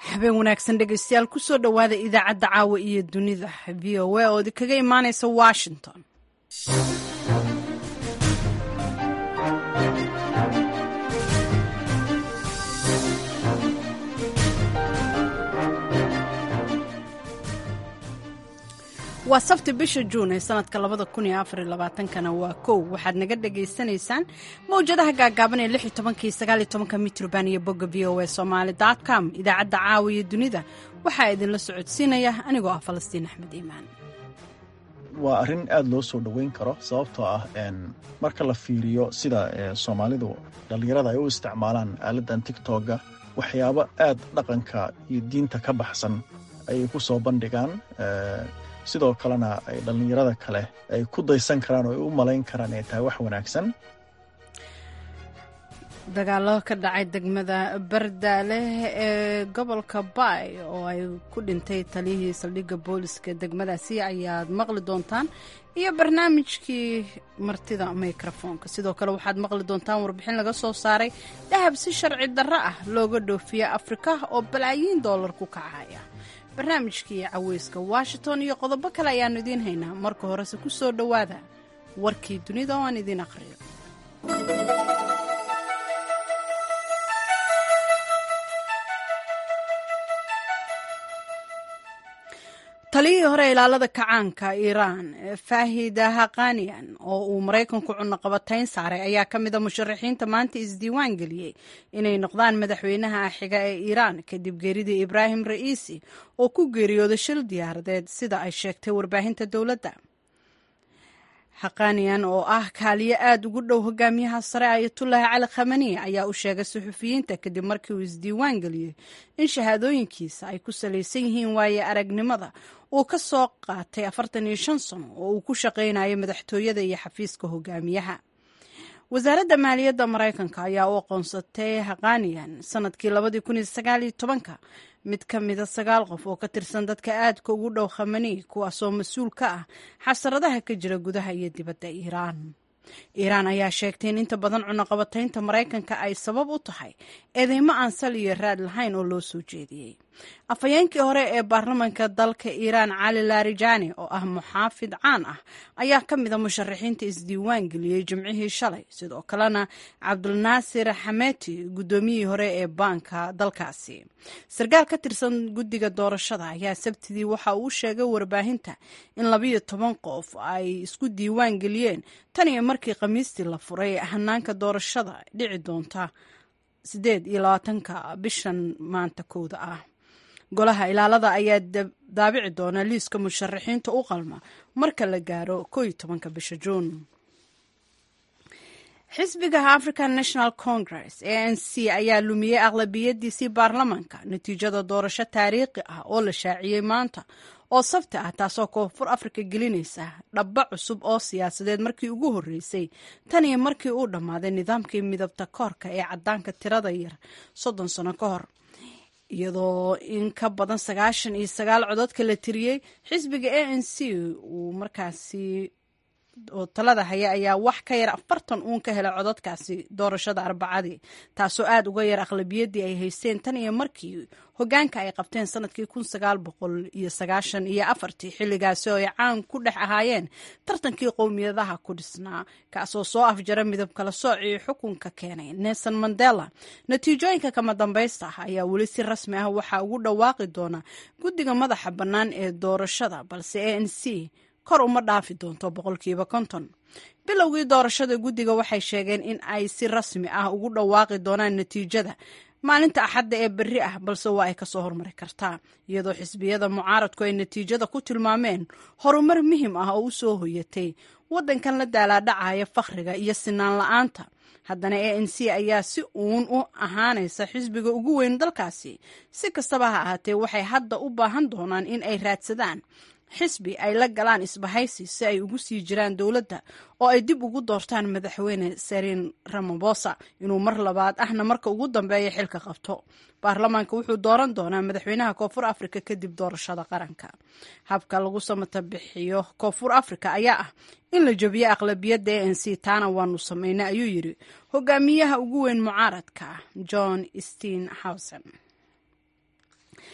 habeen wanaagsan dhegeystayaal kusoo dhowaada idaacadda caawa iyo dunida v o a oo idinkaga imaaneysa washington waa sabti bisha juun ee sanadka labada kun iyo afar iyo labaatankana waa kow waxaad naga dhagaysanaysaan mawjadaha gaagaaban ee lix iyo tobankii sagaal iyo tobanka mitrban iyo bogga v o a somaali dot com idaacadda caawa iyo dunida waxaa idinla socodsiinaya anigoo ah falastiin axmed iimaan waa arrin aada loo soo dhoweyn karo sababtoo ah marka la fiiriyo sida soomaalidu dhallinyarada ay u isticmaalaan aaladdan tigtogga waxyaabo aad dhaqanka iyo diinta ka baxsan ayay ku soo bandhigaan sidoo kalena ay dhallinyarada kale ay ku daysan karaan oo ay u malayn karaan inay tahay wax wanaagsan dagaalo ka dhacay degmada bardaale ee gobolka baay oo ay ku dhintay taliyihii saldhigga booliska degmadaasi ayaad maqli doontaan iyo barnaamijkii martida mikrofoonka sidoo kale waxaad maqli doontaan warbixin laga soo saaray dahab si sharci darro ah looga dhoofiya afrika oo balaayiin doolar ku kacaya barnaamijkii caweyska washington iyo qodobo kale ayaannu idiin haynaa marka horese ku soo dhowaada warkii dunida oo aan idiin aqhriyo taliyihii hore ilaalada kacaanka iiraan faahida haqaniyan oo uu maraykanku cunaqabatayn saaray ayaa ka mida musharaxiinta maanta isdiiwaan geliyey inay noqdaan madaxweynaha xiga ee iiraan kadib geeridii ibraahim ra'iisi oo ku geeriyooday shil diyaaradeed sida ay sheegtay warbaahinta dowladda haqaniyan oo ah kaaliyo aada ugu dhow hogaamiyaha sare ayatullaahi cali khamani ayaa u sheegay suxufiyiinta kadib markii uu isdiiwaan geliyey in shahaadooyinkiisa ay ku salaysan yihiin waaye aragnimada uu ka soo qaatay afartan iyo shan sano oo uu ku shaqaynayo madaxtooyada iyo xafiiska hogaamiyaha wasaaradda maaliyadda maraykanka ayaa u aqoonsatay haqaniyan sanadkii labadii kun iyo sagaal iyo tobanka mid ka mida sagaal qof oo ka tirsan dadka aadka ugu dhow khamani kuwaasoo mas-uul ka ah xasaradaha ka jira gudaha iyo dibadda iiraan iiraan ayaa sheegtay in inta badan cunaqabataynta maraykanka ay sabab u tahay eedeymo aan sal iyo raad lahayn oo loo soo jeediyey afhayeenkii hore ee baarlamanka dalka iiraan cali larijani oo ah muxaafid caan ah ayaa ka mida musharaxiinta isdiiwaan geliyey jimcihii shalay sidoo kalena cabdulnaasir xameti guddoomiyihii hore ee baanka dalkaasi sarkaal ka tirsan guddiga doorashada ayaa sabtidii waxa uu sheegay warbaahinta in labayo toban qof ay isku diiwaan geliyeen tan iyo markii khamiistii la furay hanaanka doorashada dhici doonta siddeed iyo labaatanka bishan maanta kowda ah golaha ilaalada ayaa daabici doona liiska musharaxiinta u qalma marka la gaaro koo iyo tobanka bisha juun xisbiga african national congress a n c ayaa lumiyey aqlabiyadiisii baarlamanka natiijada doorasho taariikhi ah oo la shaaciyey maanta oo sabti ah taasoo koonfur afrika gelinaysa dhabba cusub oo siyaasadeed markii ugu horreysay tan iyo markii uu dhammaaday nidaamkii midabta koorka ee caddaanka tirada yar soddon sano ka hor iyadoo in ka badan sagaashan iyo sagaal cododka la tiriyey xisbiga a n c uu markaasi oo talada haya ayaa wax ka yar afartan uun ka helay cododkaasi doorashada arbacadii taasoo aada uga yar aqlabiyaddii ay haysteen tan iyo markii hogaanka ay qabteen sanadkii kun sagaal boqol iyo sagaashan iyo afartii xilligaasi oo ay caan ku dhex ahaayeen tartankii qowmiyadaha ku dhisnaa kaasoo soo afjara midab kala soocii xukunka keenay nelson mandela natiijooyinka kama dambaysta ah ayaa weli si rasmi ah waxaa ugu dhawaaqi doona guddiga madaxa bannaan ee doorashada balse a n c kor uma dhaafi doonto boqolkiiba konton bilowgii doorashada guddiga waxay sheegeen in ay si rasmi ah ugu dhawaaqi doonaan natiijada maalinta axadda ee berri ah balse waa ay kasoo hormari kartaa iyadoo xisbiyada mucaaradku ay natiijada ku tilmaameen horumar muhim ah oo u soo hoyatay waddankan la daalaadhacaya fakhriga iyo sinaan la-aanta haddana a n c ayaa si uun u ahaanaysa xisbiga ugu weyn dalkaasi si kastaba ha ahaatee waxay hadda u baahan doonaan in ay raadsadaan xisbi ay la galaan isbahaysi si ay ugu sii jiraan dowladda oo ay dib ugu doortaan madaxweyne sarin ramabosa inuu mar labaad ahna marka ugu dambeeya xilka qabto baarlamaanka wuxuu dooran doonaa madaxweynaha koonfur afrika kadib doorashada qaranka habka lagu samata bixiyo koonfur afrika ayaa ah in la jebiyo aqlabiyadda a n c taana waanu samaynay ayuu yidhi hogaamiyaha ugu weyn mucaaradka john stein howsen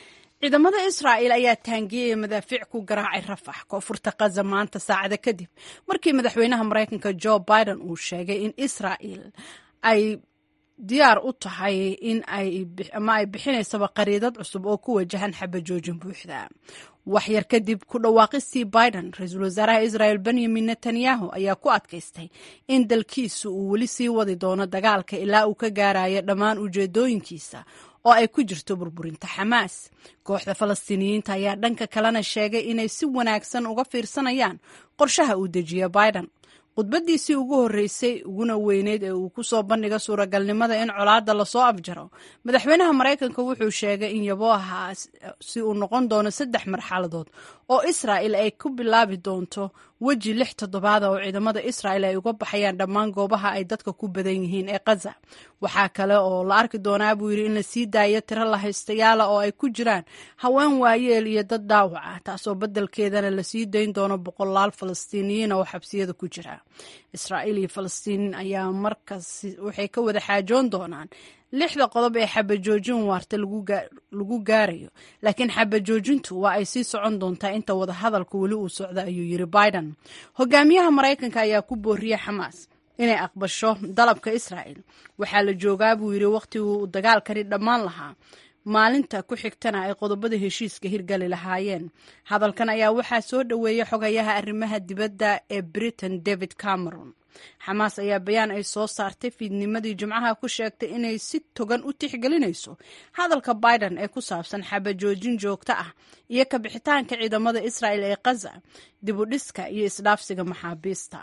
ciidamada israa'il ayaa taangiyaya madaafiic ku garaacay rafax koonfurta kaza maanta saacada kadib markii madaxweynaha maraykanka jo biden uu sheegay in israa'il ay diyaar u tahay in ama ay bixinaysaba qariidad cusub oo ku wajahan xabajoojin buuxda waxyar kadib ku dhawaaqistii biden ra-iisul wasaaraha israel benyamin netanyahu ayaa ku adkaystay in dalkiisu uu weli sii wadi doono dagaalka ilaa uu ka gaarayo dhammaan ujeedooyinkiisa oo ay ku jirto burburinta xamaas kooxda falastiiniyiinta ayaa dhanka kalena sheegay inay si wanaagsan uga fiirsanayaan qorshaha uu dejiya biden khudbadiisii ugu horreysay uguna weyneyd ee uu ku soo bandhiga suuragalnimada in colaadda lasoo afjaro madaxweynaha maraykanka wuxuu sheegay in yabooha si uu noqon doono saddex marxaladood oo israa'il ay ku bilaabi doonto weji lix toddobaada oo ciidamada israa'il ay uga baxayaan dhammaan goobaha ay dadka ku badan yihiin ee kaza waxaa kale oo la arki doonaa buu yidhi in la sii daayo tiro la haystayaala oo ay ku jiraan haween waayeel iyo dad dhaawac ah taasoo beddelkeedana lasii dayn doono boqolaal falastiiniyiin oo xabsiyada ku jira israa'iil iyo falastiin ayaa markaas waxay ka wada xaajoon doonaan lixda qodob ee xabajoojin waarta lagu gaarayo laakiin xabajoojintu waa ay sii socon doontaa inta wadahadalku weli uu socda ayuu yidhi biden hogaamiyaha maraykanka ayaa ku booriyey xamaas inay aqbasho dalabka israa'il waxaa la joogaa buu yidhi wakhtigii uu dagaalkani dhammaan lahaa maalinta ku xigtana ay qodobada heshiiska hirgali lahaayeen hadalkan ayaa waxaa soo dhoweeyey xogayaha arrimaha dibadda ee britain david cameron xamaas ayaa bayaan ay soo saartay fiidnimadii jimcaha ku sheegtay inay si togan u tixgelinayso hadalka biden ee ku saabsan xabajoojin joogto ah iyo kabixitaanka ciidamada israa'il ee kaza dibudhiska iyo isdhaafsiga maxaabiista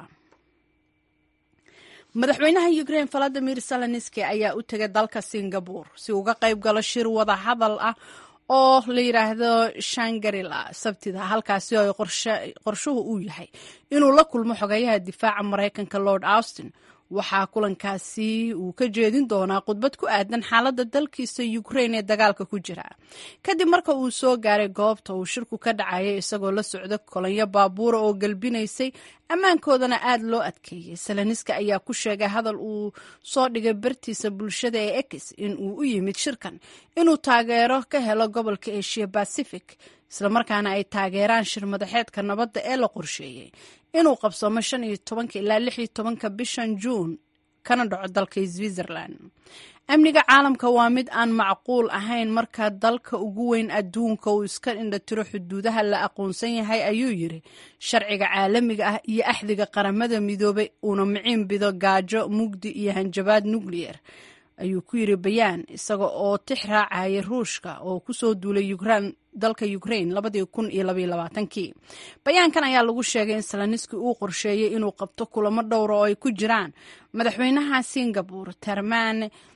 madaxweynaha ukrain valadimir zelenski ayaa u tegay dalka singabur si uga qayb galo shir wada hadal ah oo la yidhaahdo shangarila sabtida halkaasi oo qorshuhu uu yahay inuu la kulmo xogeyaha difaaca maraykanka lord austin waxaa kulankaasi uu ka jeedin doonaa khudbad ku aadan xaaladda dalkiisa ukrain ee dagaalka ku jira kadib marka uu soo gaaray goobta uu shirku ka dhacayay isagoo la socda kolanyo baabuura oo galbinaysay ammaankoodana aad loo adkeeyey salaniska ayaa ku sheegay hadal uu soo dhigay bartiisa bulshada ee ex in uu u yimid shirkan inuu taageero ka helo gobolka asia bacific islamarkaana ay taageeraan shir madaxeedka nabadda ee la qorsheeyey inuu qabsoomo shan iyo tobanka ilaa lix iyo tobanka bishan juun kana dhaco dalka switzerland amniga caalamka waa mid aan macquul ahayn marka dalka ugu weyn adduunka uu iska indhatiro xuduudaha la aqoonsan yahay ayuu yidhi sharciga caalamiga ah iyo axdiga qaramada midoobay uuna miciin bido gaajo mugdi iyo hanjabaad nucleyer ayuu ku yidhi bayaan isaga oo tix raacayay ruushka oo kusoo duulay ukran dalka ukrain labadii kun iyo labaiyo labaatankii bayaankan ayaa lagu sheegay in salaniski uu qorsheeyey inuu qabto kulamo dhowra oo ay ku jiraan madaxweynaha singapore terman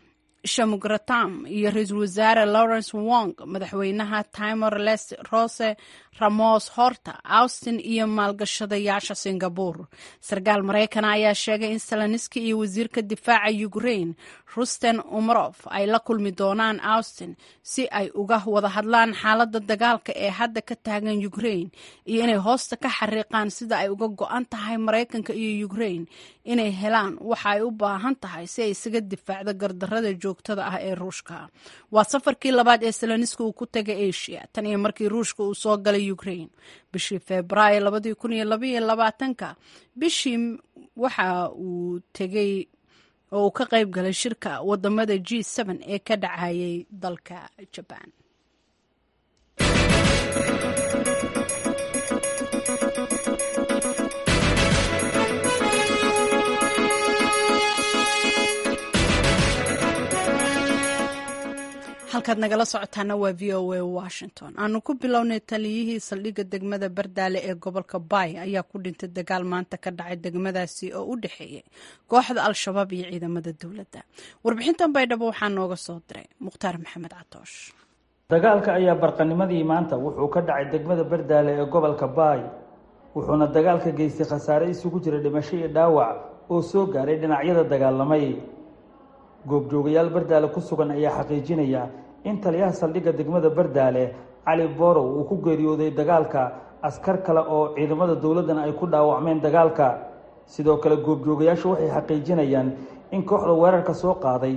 shamugratam iyo ra-iisul wasaare lawrence wong madaxweynaha timor les rose ramos horta austin iyo maalgashadayaasha singabore sarkaal maraykana ayaa sheegay in salaniski iyo wasiirka difaaca ukrain rusten umarof ay la kulmi doonaan austin si ay uga wada hadlaan xaaladda dagaalka ee hadda ka taagan ukrain iyo inay hoosta ka xariiqaan sida ay uga go-an tahay maraykanka iyo ukrain inay helaan waxa ay u baahan tahay si ay isaga difaacdo gardarada joogtada ah ee ruushka waa safarkii labaad ee salaniski uu ku tegay asia tan iyo markii ruushka uu soo galay ukrain bishii febraayo labadii kun iyo labaiyo labaatanka bishii waxa uu tegey oo uu ka qayb galay shirka wadamada g n ee ka dhacayay dalka jabaan halkaad nagala socotaana waa v o a washington aanu ku bilownay taliyihii saldhigga degmada bardaale ee gobolka baay ayaa ku dhintay dagaal maanta ka dhacay degmadaasi oo u dhexeeyay kooxda al-shabaab iyo ciidamada dowladda warbixintan baydhabo waxaa nooga soo diray mukhtaar maxamed catoosh dagaalka ayaa barqanimadii maanta wuxuu ka dhacay degmada bardaale ee gobolka baay wuxuuna dagaalka geystay khasaare isugu jira dhimasho iyo dhaawac oo soo gaaray dhinacyada dagaalamay goobjoogayaal bardaale ku sugan ayaa xaqiijinaya in taliyaha saldhigga degmada bardaale cali borow uu ku geeriyooday dagaalka askar kale oo ciidamada dowladdana ay ku dhaawacmeen dagaalka sidoo kale goobjoogayaashu waxay xaqiijinayaan in kooxda weerarka soo qaaday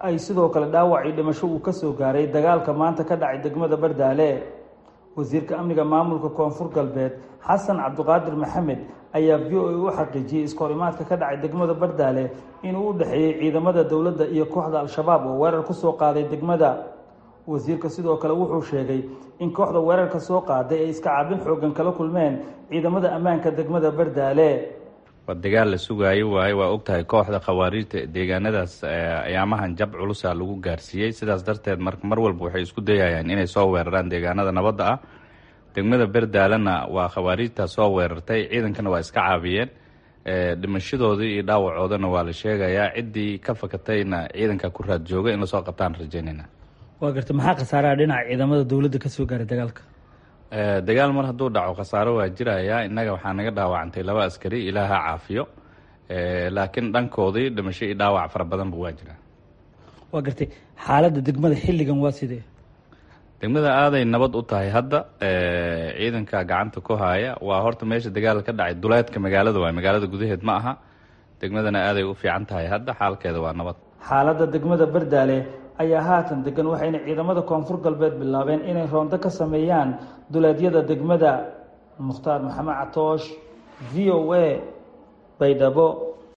ay sidoo kale dhaawac iyo dhimasho uu kasoo gaaray dagaalka maanta ka dhacay degmada bardaale wasiirka amniga maamulka koonfur galbeed xasan cabdiqaadir maxamed ayaa v o a u xaqiijiyey iskahorimaadka ka dhacay degmada bardaale inuu u dhexeeyey ciidamada dowladda iyo kooxda al-shabaab oo weerar kusoo qaaday degmada wasiirka sidoo kale wuxuu sheegay in kooxda weerarka soo qaaday ay iska caabin xoogan kala kulmeen ciidamada ammaanka degmada bardaale waa dagaal la sugaayo waaye waa ogtahay kooxda khawaariijta deegaanadaas ayaamahan jab culusa lagu gaarsiiyey sidaas darteed mar walba waxay isku dayayaan inay soo weeraraan deegaanada nabadda ah degmada berdaalena waa khawaariijta soo weerartay ciidankana waa iska caabiyeen dhimashadoodii iyo dhaawacoodana waa la sheegayaa ciddii ka fakatayna ciidanka ku raad jooga in lasoo qabtaan rajaynayna waa garta maxaa khasaaraha dhinaca ciidamada dowladda kasoo gaaray dagaalka dagaal mar hadduu dhaco khasaaro waa jiraya innaga waxaa naga dhaawacantay laba askari ilaaha caafiyo laakiin dhankoodii dhimasho iyo dhaawac fara badanba waa jiraa waa gartay xaaladda degmada xilligan waa sidee degmada aaday nabad u tahay hadda ciidanka gacanta ku haya waa horta meesha dagaal ka dhacay duleedka magaalada waay magaalada gudaheed ma aha degmadana aaday u fiican tahay hadda xaalkeeda waa nabad xaaladda degmada bardaale ayaa haatan degan waxayna ciidamada koonfur galbeed bilaabeen inay roonto ka sameeyaan duleedyada degmada mukhtaar maxamed catoosh v o a baydhabo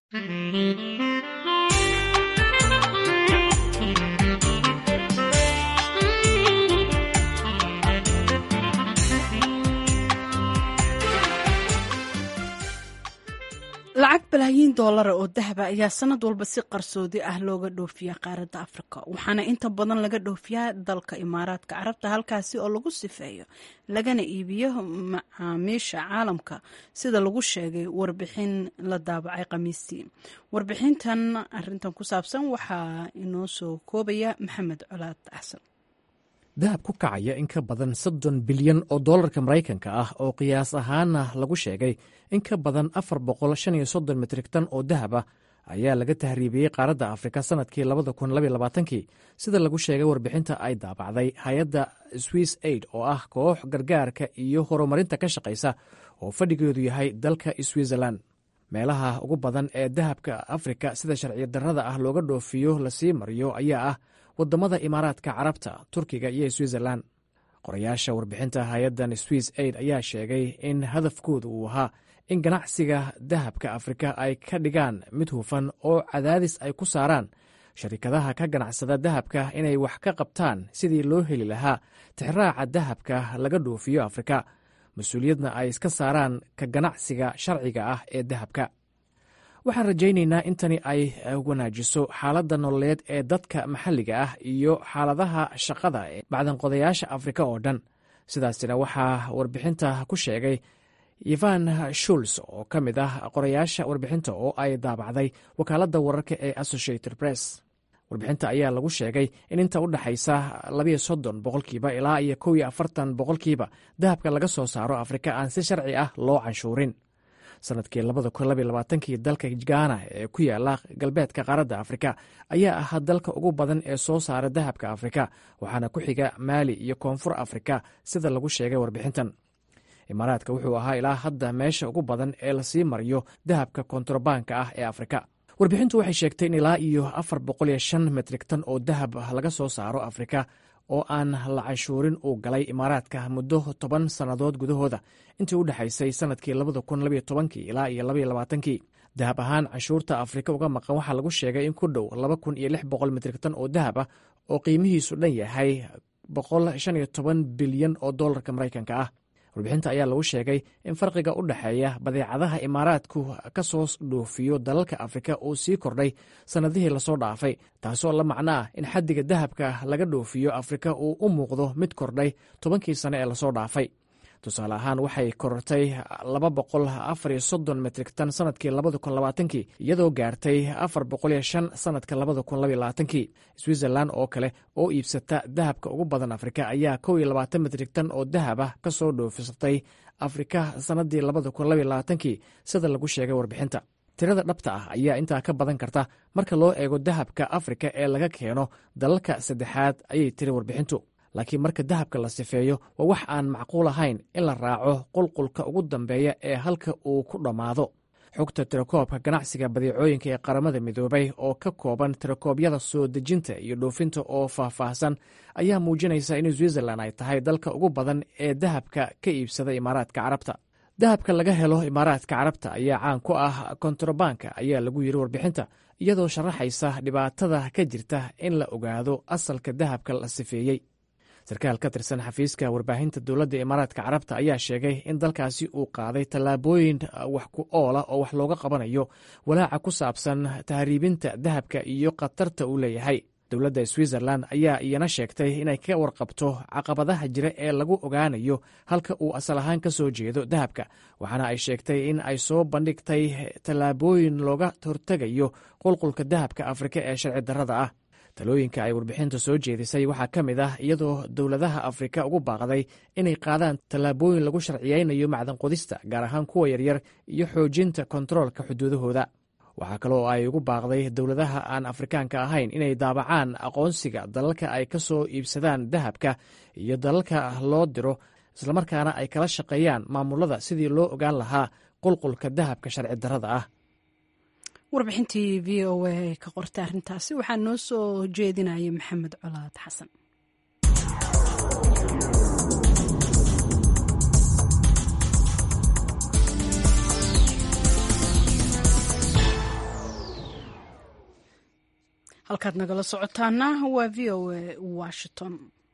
lacag balaayiin doolara oo dahaba ayaa sanad walba si qarsoodi ah looga dhoofiyaa qaaradda afrika waxaana inta badan laga dhoofiyaa dalka imaaraadka carabta halkaasi oo lagu sifeeyo lagana iibiyo macaamiisha caalamka sida lagu sheegay warbixin la daabacay khamiistii warbixintan arintan ku saabsan waxaa inoo soo koobaya maxamed colaad axsan dahab ku kacaya in ka badan soddon bilyan oo dollarka maraykanka ah oo qiyaas ahaana lagu sheegay in ka badan afar boqol shan iyo soddon metrik tan oo dahab ah ayaa laga tahriibiyey qaaradda afrika sannadkii labada kun labaiy labaatankii sida lagu sheegay warbixinta ay daabacday hay-adda swiss aid oo ah koox gargaarka iyo horumarinta ka shaqaysa oo fadhigeedu yahay dalka switzerland meelaha ugu badan ee dahabka afrika sida sharciyo darrada ah looga dhoofiyo lasii mariyo ayaa ah wadamada imaaraadka carabta turkiga iyo switzerland qorayaasha warbixinta hay-addan swiss aid ayaa sheegay in hadafkooda uu ahaa in ganacsiga dahabka afrika ay ka dhigaan mid hufan oo cadaadis ay ku saaraan sharikadaha ka ganacsada dahabka inay wax ka qabtaan sidii loo heli lahaa tixraaca dahabka laga dhoofiyo afrika mas-uuliyadna ay iska saaraan ka ganacsiga sharciga ah ee dahabka waxaan rajaynaynaa in tani ay wanaajiso xaaladda nololeed ee dadka maxalliga ah iyo xaaladaha shaqada ee bacdanqodayaasha afrika oo dhan sidaasina waxaa warbixinta ku sheegay ivan shuls oo ka mid ah qorayaasha warbixinta oo ay daabacday wakaaladda wararka ee associated press warbixinta ayaa lagu sheegay in inta u dhexaysa labiyo soddon boqolkiiba ilaa iyo kow iyo afartan boqolkiiba dahabka laga soo saaro afrika aan si sharci ah loo canshuurin sanadkii labada kun labaiy labaatankii dalka gaana ee ku yaala galbeedka qaaradda afrika ayaa ahaa dalka ugu badan ee soo saara dahabka afrika waxaana ku xiga maali iyo koonfur afrika sida lagu sheegay warbixintan imaaraadka wuxuu ahaa ilaa hadda meesha ugu badan ee lasii mariyo dahabka kontrabaanka ah ee afrika warbixintu waxay sheegtay in ilaa iyo afar boqol iyo shan metrik tan oo dahab laga soo saaro afrika oo aan la canshuurin uu galay imaaraadka muddo toban sannadood gudahooda intii u dhexaysay sannadkii labada kun labiyo tobankii ilaa iyo labaiyo labaatankii dahab ahaan canshuurta afrika uga maqan waxaa lagu sheegay in ku dhow laba kun iyo lix boqol metrik tan oo dahab ah oo qiimihiisu dhan yahay boqol shan iyo toban bilyan oo dollarka maraykanka ah warbixinta ayaa lagu sheegay in farqiga u dhexeeya badeecadaha imaaraadku ka soo dhoofiyo dalalka afrika uu sii kordhay sannadihii lasoo dhaafay taasoo la macno ah in xaddiga dahabka laga dhoofiyo afrika uu u muuqdo mid kordhay tobankii sane ee lasoo dhaafay tusaale ahaan waxay korortay laba boqol afar iyo soddon metrik tan sanadkii labada kun labaatankii iyadoo gaartay afar boqol iyo shan sanadka labada kun labaiy labaatankii switzerland oo kale oo iibsata dahabka ugu badan afrika ayaa kow iyo labaatan metrik tan oo dahab ah ka soo dhoofisatay afrika sannaddii labada kun labaiy labaatankii sida lagu sheegay warbixinta tirada dhabta ah ayaa intaa ka badan karta marka loo eego dahabka afrika ee laga keeno dalalka saddexaad ayay tiri warbixintu laakiin marka dahabka la sifeeyo waa wax aan macquul ahayn in la raaco qulqulka ugu dambeeya ee halka uu ku dhammaado xogta tirakoobka ganacsiga badeecooyinka ee qaramada midoobay oo ka kooban tirakoobyada soo dejinta iyo dhoofinta oo faahfaahsan ayaa muujinaysa in switzerlan ay tahay dalka ugu badan ee dahabka ka iibsada imaaraadka carabta dahabka laga helo imaaraadka carabta ayaa caan ku ah kontrabanka ayaa lagu yiri warbixinta iyadoo sharaxaysa dhibaatada ka jirta in la ogaado asalka dahabka la sifeeyey sarkaal ka tirsan xafiiska warbaahinta dowladda imaaraadka carabta ayaa sheegay in dalkaasi uu qaaday tallaabooyin wax ku oola oo wax looga qabanayo walaaca ku saabsan tahriibinta dahabka iyo khatarta uu leeyahay dowladda switzerlan ayaa iyana sheegtay inay ka warqabto caqabadaha jira ee lagu ogaanayo halka uu asal ahaan ka soo jeedo dahabka waxaana ay sheegtay in ay soo bandhigtay tallaabooyin looga hortegayo qulqulka dahabka afrika ee sharci darrada ah talooyinka ay warbixinta soo jeedisay waxaa ka mid ah iyadoo dowladaha afrika ugu baaqday inay qaadaan tallaabooyin lagu sharciyeynayo macdan qodista gaar ahaan kuwa yaryar iyo xoojinta kontaroolka xuduudahooda waxaa kaloo ay ugu baaqday dowladaha aan afrikaanka ahayn inay daabacaan aqoonsiga dalalka ay ka soo iibsadaan dahabka iyo dalalka loo diro islamarkaana ay kala shaqeeyaan maamulada sidii loo ogaan lahaa qulqulka dahabka sharci darrada ah warbixintii v o a ka qortay arrintaasi waxaa noo soo jeedinayay maxamed colaad xasan halkaad nagala socotaana waa v o a washington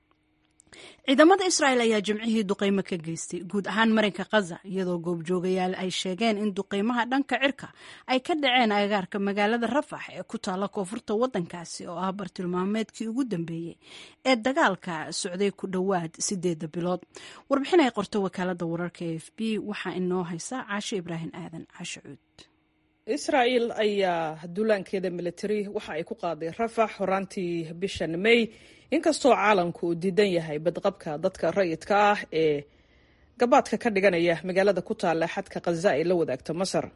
ciidamada israa'el ayaa jimcihii duqeymo ka geystay guud ahaan marinka khaza iyadoo goobjoogayaal ay sheegeen in duqeymaha dhanka cirka ay ka dhaceen agaarka magaalada rafax ee ku taalla koonfurta waddankaasi oo ah bartilmaameedkii ugu dambeeyey ee dagaalka socday ku dhowaad sideedda bilood warbixin ay qorto wakaalada wararka e f b waxaa inoo haysa caashe ibraahim aadan caashe cuud israa'el ayaa duulaankeeda militari waxa ay ku qaaday rafax horaantii bishan may inkastoo caalamku uu diidan yahay badqabka dadka rayidka ah ee gabaadka ka dhiganaya magaalada ku taalla xadka khaza ay la wadaagto masar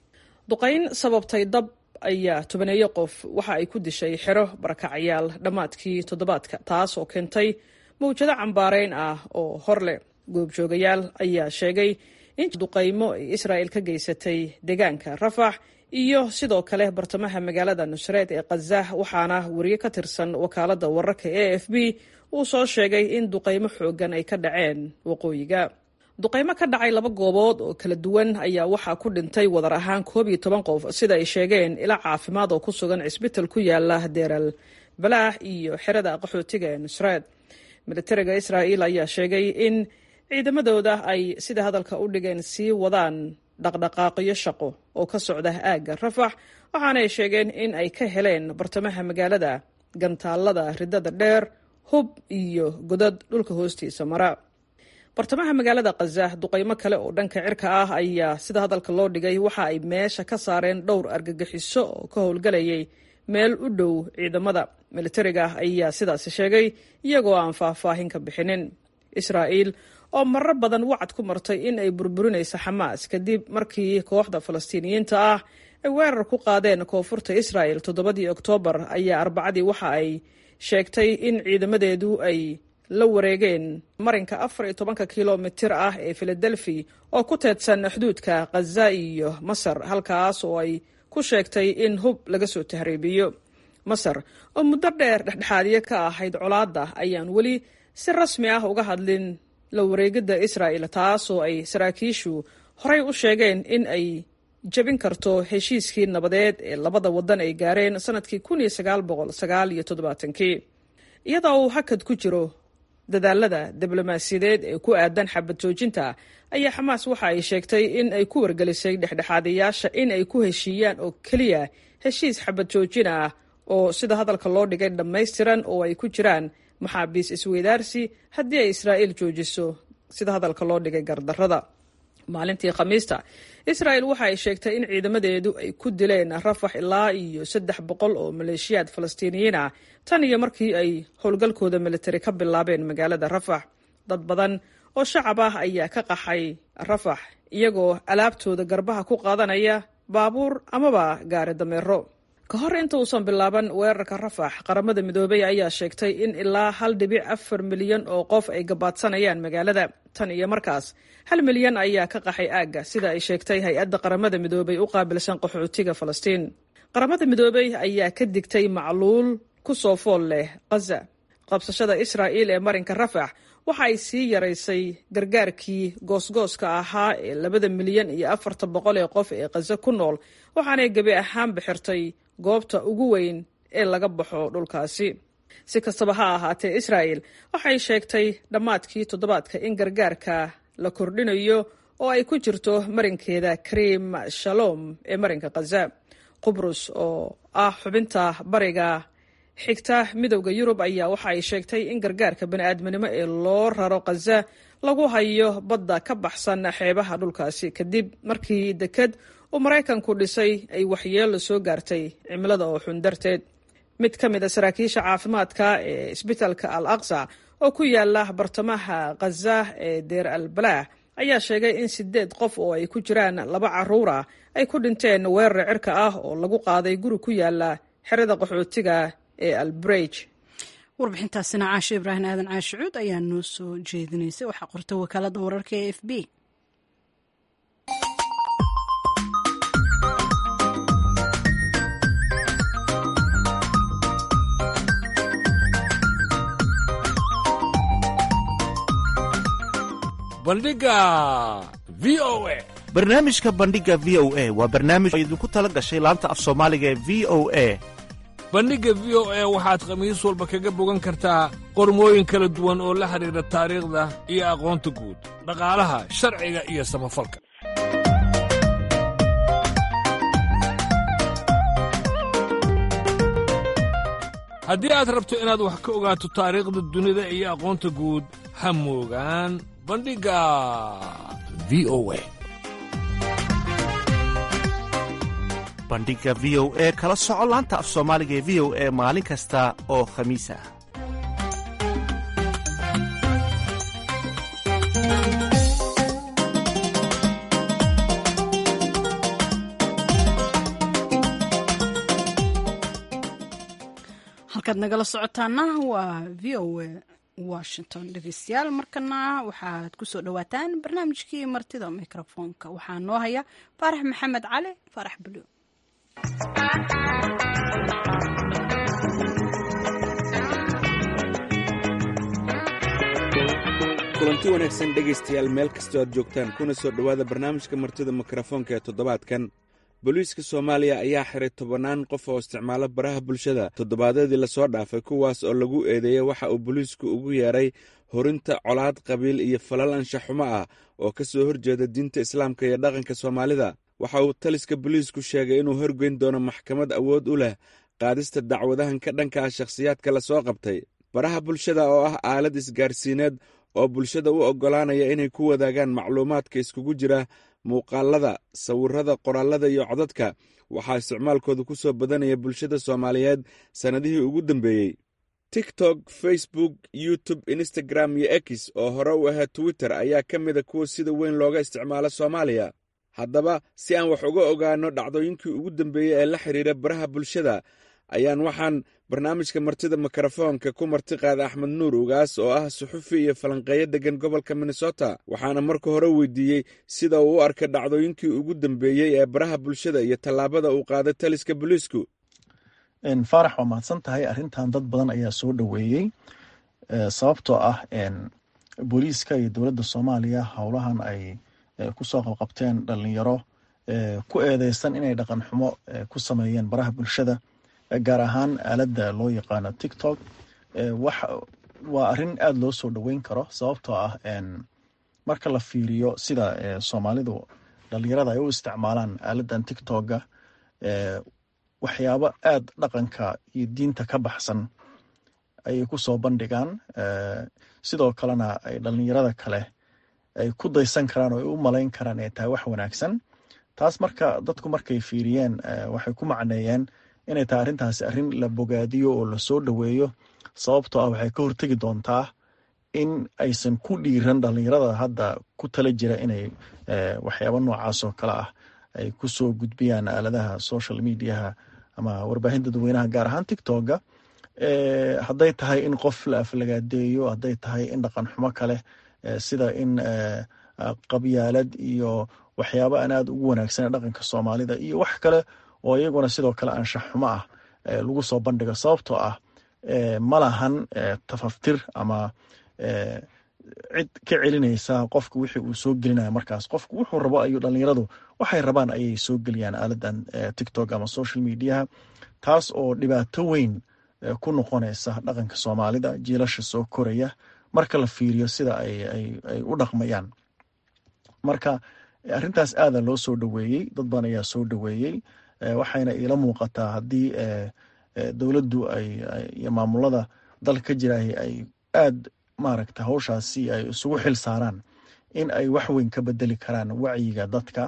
duqayn sababtay dab ayaa tobaneeyo qof waxa ay ku dishay xero barakacayaal dhammaadkii toddobaadka taas oo keentay mawjado cambaareyn ah oo hor leh goobjoogayaal ayaa sheegay in duqaymo ay israa'el ka geysatay deegaanka rafax iyo sidoo kale bartamaha magaalada nusreed ee khazah waxaana wariye ka tirsan wakaalada wararka e f b uu soo sheegay in duqaymo xoogan ay ka dhaceen waqooyiga duqaymo ka dhacay laba goobood oo kala duwan ayaa waxaa ku dhintay wadar ahaan koob iyo toban qof sida ay sheegeen ila caafimaad oo ku sugan cisbital ku yaala deeral balaax iyo xerada qaxootiga ee nusreed militariga israa'el ayaa sheegay in ciidamadooda ay sida hadalka u dhigeen sii wadaan dhaqdhaqaaqyo shaqo oo ka socda aagga rafax waxaana ay sheegeen in ay ka heleen bartamaha magaalada gantaalada ridada dheer hub iyo godad dhulka hoostiisa mara bartamaha magaalada khaza duqaymo kale oo dhanka cirka ah ayaa sida hadalka loo dhigay waxa ay meesha ka saareen dhowr argagixiso oo ka howlgalayay meel u dhow ciidamada militariga ayaa sidaasi sheegay iyagoo aan faahfaahin ka bixinin israa'el oo marar badan wacad ku martay in ay burburinayso xamaas kadib markii kooxda falastiiniyiinta ah ay weerar ku qaadeen koonfurta israa'el toddobadii oktoobar ayaa arbacadii waxa ay sheegtay in ciidamadeedu ay la wareegeen marinka afar iyo tobanka kilomitir ah ee filadelfi oo ku teedsan xuduudka khaza iyo masar halkaas oo ay ku sheegtay in hub laga soo tahriibiyo masar oo muddo dheer dhexdhexaadiye ka ahayd colaadda ayaan weli si rasmi ah uga hadlin la wareegidda israa'el taasoo ay saraakiishu horey u sheegeen in ay jebin karto heshiiskii nabadeed ee labada waddan ay gaareen sanadkii kun iyo sagaal boqol sagaal iyo toddobaatankii iyadoo uu hakad ku jiro dadaalada diblomaasiyadeed ee ku aadan xabad joojinta ayaa xamaas waxa ay sheegtay in ay ku wargelisay dhexdhexaadayaasha in ay ku heshiiyaan oo keliya heshiis xabad joojin ah oo sida hadalka loo dhigay dhammaystiran oo ay ku jiraan maxaabiis isweydaarsi haddii ay israa'il joojiso sida hadalka loo dhigay gardarrada maalintii khamiista israa'el waxa ay sheegtay in ciidamadeedu ay ku dileen rafax ilaa iyo saddex boqol oo maleeshiyaad falastiiniyiin ah tan iyo markii ay howlgalkooda militari ka bilaabeen magaalada rafax dad badan oo shacab ah ayaa ka qaxay rafax iyagoo alaabtooda garbaha ku qaadanaya baabuur amaba gaari dameero ka hor inta uusan bilaaban weerarka rafax qaramada midoobey ayaa sheegtay in ilaa hal dhibic afar milyan oo qof ay gabaadsanayaan magaalada tan iyo markaas hal milyan ayaa ka qaxay aagga sida ay sheegtay hay-adda qaramada midoobay u qaabilsan qaxootiga falastiin qaramada midoobey ayaa ka digtay macluul ku soo fool leh khaza qabsashada israa'iil ee marinka rafax waxa ay sii yaraysay gargaarkii goosgooska ahaa ee labada milyan iyo afarta boqol ee qof ee khaza ku nool waxaanay gebi ahaan bixirtay goobta ugu weyn ee laga baxo dhulkaasi si kastaba ha ahaatee israa'el waxay sheegtay dhammaadkii toddobaadka in gargaarka la kordhinayo oo ay ku jirto marinkeeda karim shalom ee marinka khaza qubrus oo ah xubinta bariga xigta midowda yurub ayaa waxa ay sheegtay in gargaarka bani'aadminimo ee loo raro khaza lagu hayo badda ka baxsan xeebaha dhulkaasi kadib markii deked uu maraykanku dhisay ay waxyeello soo gaartay cimilada oo xun darteed mid ka mid a saraakiisha caafimaadka ee isbitaalka al aqsa oo ku yaala bartamaha khaza ee deer al balaah ayaa sheegay in sideed qof oo ay ku jiraan laba caruura ay ku dhinteen weerar cirka ah oo lagu qaaday guri ku yaala xerada qaxootiga ee albreg warbixintaasina caashe ibraahim aadan caashicuud ayaa noo soo jeedinaysay waxaa qortay wakaalada wararka ee f b bandhiga v o a barnaamijka bandhiga v o a waa barnaamij oo idinku tala gashay laanta af soomaaliga ee v o a bandhigga v o a waxaad khamiis walba kaga bogan kartaa qormooyin kala duwan oo la xidhiidha taariikhda iyo aqoonta guud dhaqaalaha sharciga iyo samafalka haddii aad rabto inaad wax ka ogaato taariikhda dunida iyo aqoonta guud ha moogaan bandhigga v o a bandhiga v o e kala soco laanta af soomaaliga ee v o e maalin kasta oo khamiis ah halkaad nagala socotaana waa v o a washington dhegeystayaal markana waxaad kusoo dhawaataan barnaamijkii martida mikrofoonka waxaa noo haya faarax maxamed cali faarax buluug kulanti wanaagsan dhegaystayaal meel kastoo aad joogtaan kuna soo dhowaada barnaamijka martida mikrofoonka ee toddobaadkan booliiska soomaaliya ayaa xiray tobannaan qof oo isticmaalo baraha bulshada toddobaadyadii lasoo dhaafay kuwaas oo lagu eedeeyey waxa uu booliisku ugu yeedhay horinta colaad qabiil iyo falal anshaxumo ah oo ka soo horjeeda diinta islaamka iyo dhaqanka soomaalida waxa uu taliska booliisku sheegay inuu horgeyn doono maxkamad awood u leh qaadista dacwadahan ka dhanka ah shakhsiyaadka lasoo qabtay baraha bulshada oo ah aalad isgaarsiineed oo bulshada u oggolaanaya inay ku wadaagaan macluumaadka iskugu jira muuqaalada sawirrada qoraallada iyo codadka waxaa isticmaalkooda ku soo badanaya bulshada soomaaliyeed sannadihii ugu dambeeyey tiktok facebook youtube instagram iyo x oo hore u ahaa twitter ayaa ka mida kuwa sida weyn looga isticmaalo soomaaliya haddaba si aan wax uga ogaanno dhacdooyinkii ugu dambeeyey ee la xidhiira baraha bulshada ayaan waxaan barnaamijka martida mikrofoonka ku marti qaada axmed nuur ugaas oo ah suxufi iyo falanqeeyo deggan gobolka minnesota waxaana marka hore weydiiyey sida uu u arkay dhacdooyinkii ugu dambeeyey ee baraha bulshada iyo tallaabada uu qaaday taliska booliisku faarax waa mahadsan tahay arrintan dad badan ayaa soo dhoweeyey sababtoo ah booliiska iyo dowladda soomaaliya howlahan ay kusoo qabqabteen dhalinyaro ku eedeysan inay dhaqan xumo ku sameeyeen baraha bulshada gaar ahaan aaladda loo yaqaano tiktok waa arrin aada loo soo dhoweyn karo sababtoo ah marka la fiiriyo sida soomaalidu dhalinyarada ay u isticmaalaan aaladdan tiktoka waxyaabo aada dhaqanka iyo diinta ka baxsan ayay ku soo bandhigaan sidoo kalena ay dhalinyarada kale ay ku daysan karaan oo ay u malayn karaan ay tahay wax wanaagsan taas marka dadku markay fiiriyeen waxay ku macneeyeen inay tahay arrintaasi arrin la bogaadiyo oo lasoo dhoweeyo sababtoo ah waxay ka hortegi doontaa in aysan ku dhiiran dhalinyarada hadda ku tala jira inay waxyaabo noocaas oo kale ah ay kusoo gudbiyaan aaladaha social mediaha ama warbaahin dadweynaha gaar ahaan tiktoka hadday tahay in qof la aflagaadeeyo hadday tahay in dhaqan xumo kale sida in qabyaalad iyo waxyaaba aan aada ugu wanaagsan dhaqanka soomaalida iyo wax kale oo iyaguna sidoo kale anshax xumo ah lagu soo bandhigo sababtoo ah ma lahan tafaftir ama cid ka celinaysa qofka wixii uu soo gelinaya markaas qofku wuxuu rabo ayuu dhalinyaradu waxay rabaan ayay soo geliyaan aaladan tictok ama social mediaha taas oo dhibaato weyn ku noqonaysa dhaqanka soomaalida jiilasha soo koraya marka la fiiriyo sida ay u dhaqmayaan marka arrintaas aada loo soo dhoweeyey dad badan ayaa soo dhoweeyey waxayna iila muuqataa haddii dowladdu iyo maamulada dalka ka jiraay ay aad maaragta hawshaasi ay isugu xil saaraan in ay wax weyn ka bedeli karaan wacyiga dadka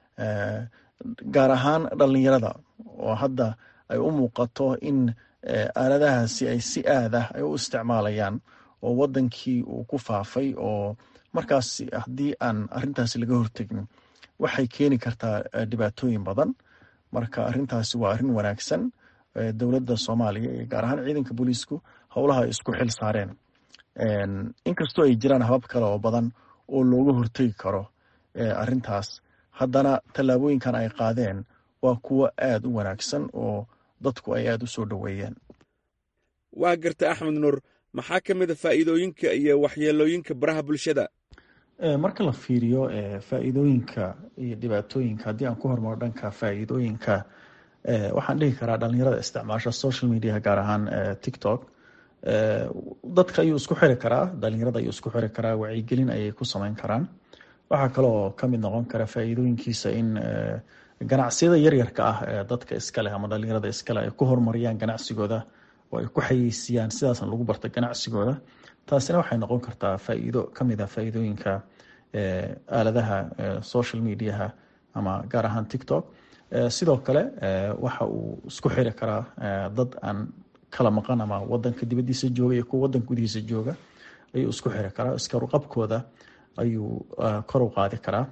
gaar ahaan dhalinyarada oo hadda ay u muuqato in aaladahaasi ay si aad ah ay u isticmaalayaan oo wadankii uu ku faafay oo markaas haddii aan arintaasi laga hortegin waxay keeni kartaa dhibaatooyin badan marka arintaasi waa arrin wanaagsan dowladda soomaaliya iyo gaar ahaan ciidanka booliisku howlaha ay isku xil saareen inkastoo ay jiraan habab kale oo badan oo looga hortegi karo arintaas haddana tallaabooyinkan ay qaadeen waa kuwo aada u wanaagsan oo dadku ay aada u soo dhoweeyeen waa garta axmed nuur maxaa ka mid a faa'iidooyinka iyo waxyeelooyinka baraha bulshada marka la fiiriyo faa'iidooyinka iyo dhibaatooyinka haddii aan ku hormaro dhanka faa'iidooyinka waxaan dhihi karaa dhalinyarada isticmaasha social media gaar ahaan tictok dadka ayuu isku xiri karaa dhalinyarada ayuu isku xiri karaa wacyigelin ayay ku sameyn karaan waxaa kaloo kamid noqon kara faa'iidooyinkiisa in ganacsiyada yaryarka ah ee dadka iskaleh ama dhalinyarada iskaleh ay ku horumariyaan ganacsigooda oo ay ku xayeysiiyaan sidaasna lagu barta ganacsigooda taasina waxay noqon kartaa faa'iido kamid ah faa'iidooyinka aaladaha social mediaha ama gaar ahaan tictok sidoo kale waxa uu isku xiri karaa dad aan kala maqan ama wadanka dibadiisa jooga iyo kuwa wadanka gudihiisa jooga ayuu isku xiri karaa iskaruqabkooda ayuu kor u qaadi karaa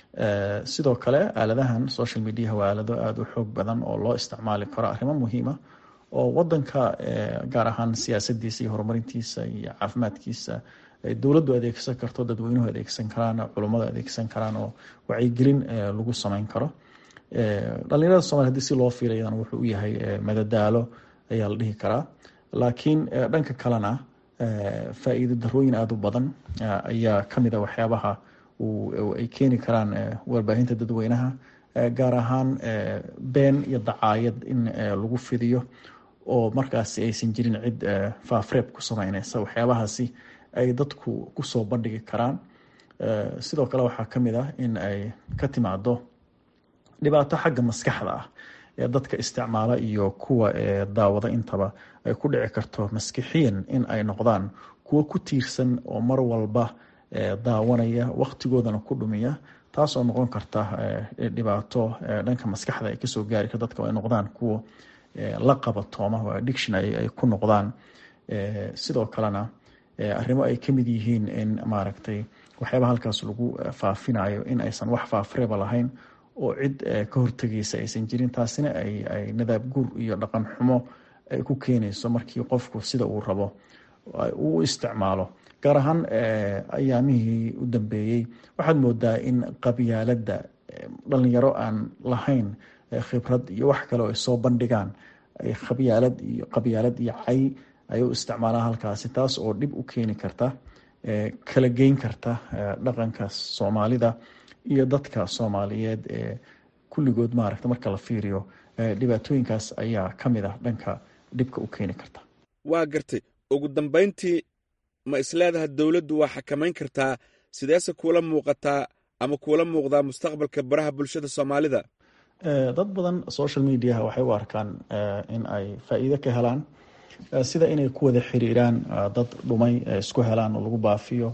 sidoo kale aaladahan social mediaha waa aalado aada u xoog badan oo loo isticmaali karo arrimo muhiima oo wadanka gaar ahaan siyaasadiisa iyo horumarintiisa iyo caafimaadkiisa dowladdu adeegsan karto dadweynuhu adeegsan karaan culummadu adeegsan karaan oo wacyigelin lagu sameyn karo dhalinyarada somalia hadii si loo fiilayana wuxuu u yahay madadaalo ayaa la dhihi karaa laakiin dhanka kalena faa'iido darooyin aada u badan ayaa kamid a waxyaabaha ay keeni karaan warbaahinta dadweynaha gaar ahaan been iyo dacaayad in lagu fidiyo oo markaasi aysan jirin cid faafreeb ku sameyneysa waxyaabahaasi ay dadku kusoo bandhigi karaan sidoo kale waxaa kamid ah in ay ka timaado dhibaato xagga maskaxda ah ee dadka isticmaala iyo kuwa daawada intaba ay ku dhici karto maskixiyan in ay noqdaan kuwo ku tiirsan oo mar walba daawanaya waqtigoodana ku dhumiya taas oo noqon karta dhibaato dhanka maskaxda ay kasoo gaari kar dadka ay noqdaan kuwa la qabatooma oo addiction ay ku noqdaan sidoo kalena arrimo ay kamid yihiin in maaragtay waxyaaba halkaas lagu faafinayo in aysan wax faafreeba lahayn oo cid ka hortegeysa aysan jirin taasina ay nadaab guur iyo dhaqan xumo ay ku keenayso markii qofku sida uu rabo uu isticmaalo gaar ahaan ayaamihii u dambeeyey waxaad moodaa in qabyaaladda dhalinyaro aan lahayn khibrad iyo wax kale oo ay soo bandhigaan ay qabyaalad iyo qabyaalad iyo cay ay u isticmaalaan halkaasi taas oo dhib u keeni karta kala geyn karta dhaqanka soomaalida iyo dadka soomaaliyeed ee kulligood maaragta marka la fiiriyo dhibaatooyinkaas ayaa ka mid ah dhanka dhibka u keeni karta waa gartay ugu dambayntii ma isleedaha dowladdu waa xakamayn kartaa sideese kuula muuqataa ama kuula muuqdaa mustaqbalka baraha bulshada soomaalida dad badan social mediaha waxay u arkaan in ay faa'iido ka helaan sida inay ku wada xiriiraan dad dhumay isku helaan oo lagu baafiyo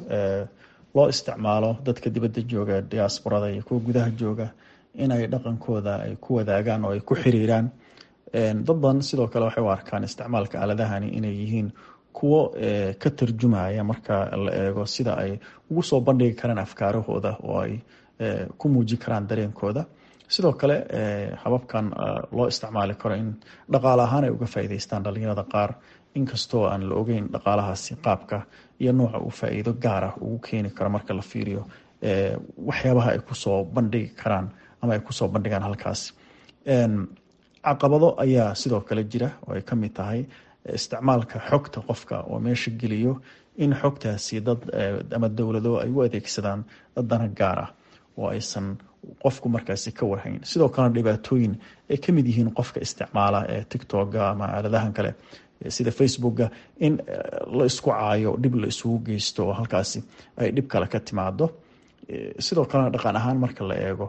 loo isticmaalo dadka dibadda jooga diasporada iyo kuwa gudaha jooga inay dhaqankooda ay ku wadaagaan oo ay ku xiriiraan dad badan sidoo kale waxay u arkaan isticmaalka aaladahani inay yihiin kuwo ka tarjumaya marka la eego sida ay ugu soo bandhigi karaan afkaarahooda oo ay ku muuji karaan dareenkooda sidoo kale hababkan loo isticmaali karo in dhaqaale ahaan ay uga faa'iideystaan dhalinyarada qaar inkastoo aan la ogeyn dhaqaalahaasi qaabka iyo nooca uu faa-iido gaara ugu keeni karo marka la fiiriyo waxyaabaha ay kusoo bandhigi karaan ama ay kusoo bandhigaan halkaasi caqabado ayaa sidoo kale jira oo ay kamid tahay isticmaalka xogta qofka oo meesha geliyo in xogtaasi dad ama dowlado ay u adeegsadaan dad dana gaar ah oo aysan qofku markaasi ka warhayn sidoo kalena dhibaatooyin ay kamid yihiin qofka isticmaala ee tictoga ama aaladahan kale sida facebooka in la isku caayo dhib la isugu geysto oo halkaasi ay dhib kale ka timaado sidoo kalena dhaqan ahaan marka la eego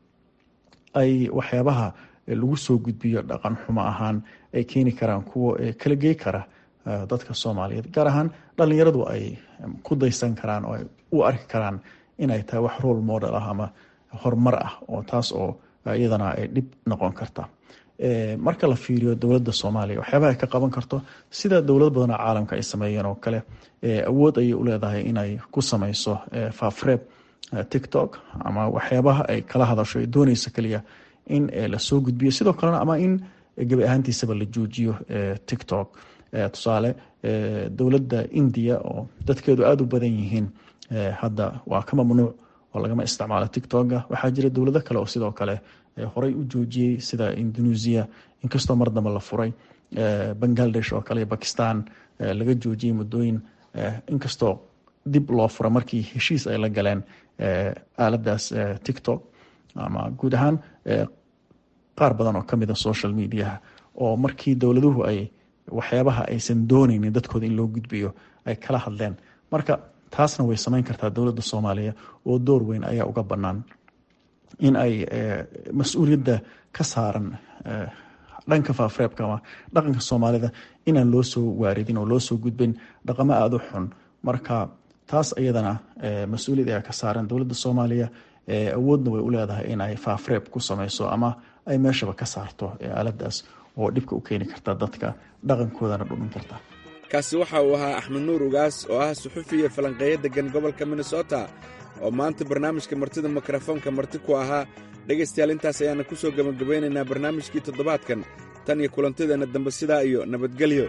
ay waxyaabaha lagu soo gudbiyo dhaqan xumo ahaan ay keeni karaan kuwo kala gey kara dadka soomaaliyeed gaar ahaan dhalinyaradu ay ku daysan karaan oo ay u arki karaan inay tahay wax role model ah ama horumar ah oo taas oo iyadana ay dhib noqon karta marka la fiiriyo dowladda soomaaliya waxyaabaha ay ka qaban karto sida dowlad badanoo caalamka ay sameeyeen oo kale awood ayay u leedahay inay ku sameyso faafreeb tictok ama waxyaabaha ay kala hadasho ay dooneysa kaliya in lasoo gudbiyo sidoo kalena ama in gebi ahaantiisaba la joojiyo tictok tusaale dowladda indiya oo dadkeedu aada u badan yihiin hadda waa ka mamnuuc oo lagama isticmaalo tictoka waxaa jira dowlado kale oo sidoo kale horey u joojiyey sida indonesia inkastoo mar dambe la furay bangladesh oo kale iyo bakistan laga joojiyey muddooyin inkastoo dib loo fura markii heshiis ay la galeen aaladaas tictok ama guud ahaan qaar badan oo kamida social mediaha oo markii dowladuhu ay waxyaabaha aysan dooneynin dadkooda in loo gudbiyo ay kala hadleen marka taasna way sameyn kartaa dowladda soomaaliya oo door weyn ayaa uga bannaan in ay mas-uuliyadda ka saaran dhanka faafreebka ama dhaqanka soomaalida inaan loo soo waaridin oo loo soo gudbin dhaqamo aada u xun marka taas iyadana mas-uuliyad ayaa ka saaran dowladda soomaaliya awoodna way u leedahay in ay faafreeb ku sameyso ama ay meeshaba ka saarto aaladaas oo dhibka u keeni karta dadka dhaqankoodana dhudhin karta kaasi waxa uu ahaa axmed nuur ugaas oo ah suxufi iyo falanqeeyo deggan gobolka minnesota oo maanta barnaamijka martida mikrofoonka marti ku ahaa dhegaystayaal intaas ayaana ku soo gebagabaynaynaa barnaamijkii toddobaadkan tan iyo kulantadeenna dambe sidaa iyo nabadgelyo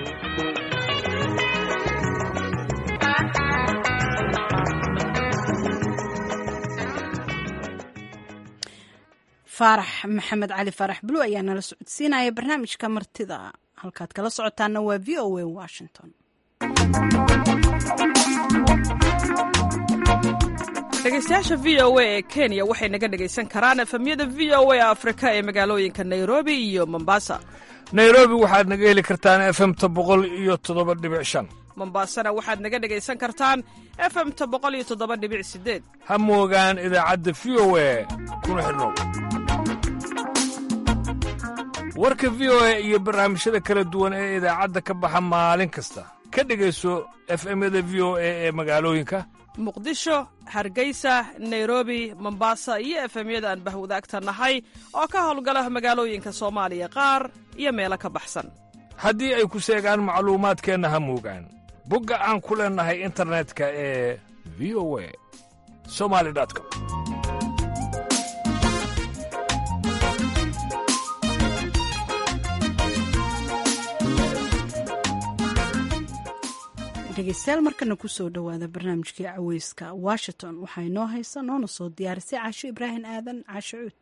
faarax maxamed cali faarax bulu ayaa nala socodsiinaya barnaamijka martida halkaad kala socotaana waa v o a washington dhegeystayaasha v o a ee kenya waxay naga dhegaysan karaan efemyada v o a afrika ee magaalooyinka nairobi iyo mombasa nairobi waxaad naga heli kartaan efemta boqol iyo toddoba dhibic shan mombasana waxaad naga dhegaysan kartaan efemta boqol iyo toddoba dhibic sideed ha moogaan idaacadda v o a kuna xidhnow warka v o a iyo barnaamijyada kala duwan ee idaacadda ka baxa maalin kasta ka dhegayso efemyada v o a ee magaalooyinka muqdisho hargeysa nairobi mombasa iyo efemyada aan bahwadaagta nahay oo ka howlgala magaalooyinka soomaaliya qaar iyo meelo ka baxsan haddii ay ku seegaan macluumaadkeenna ha moogaan bogga aan ku leennahay internetka ee v o a somali com dhegeystayaal markana kusoo dhowaada barnaamijkii caweyska washington waxaa inoo haysa noona soo diyaarisay caasho ibraahim aadan caasho cuud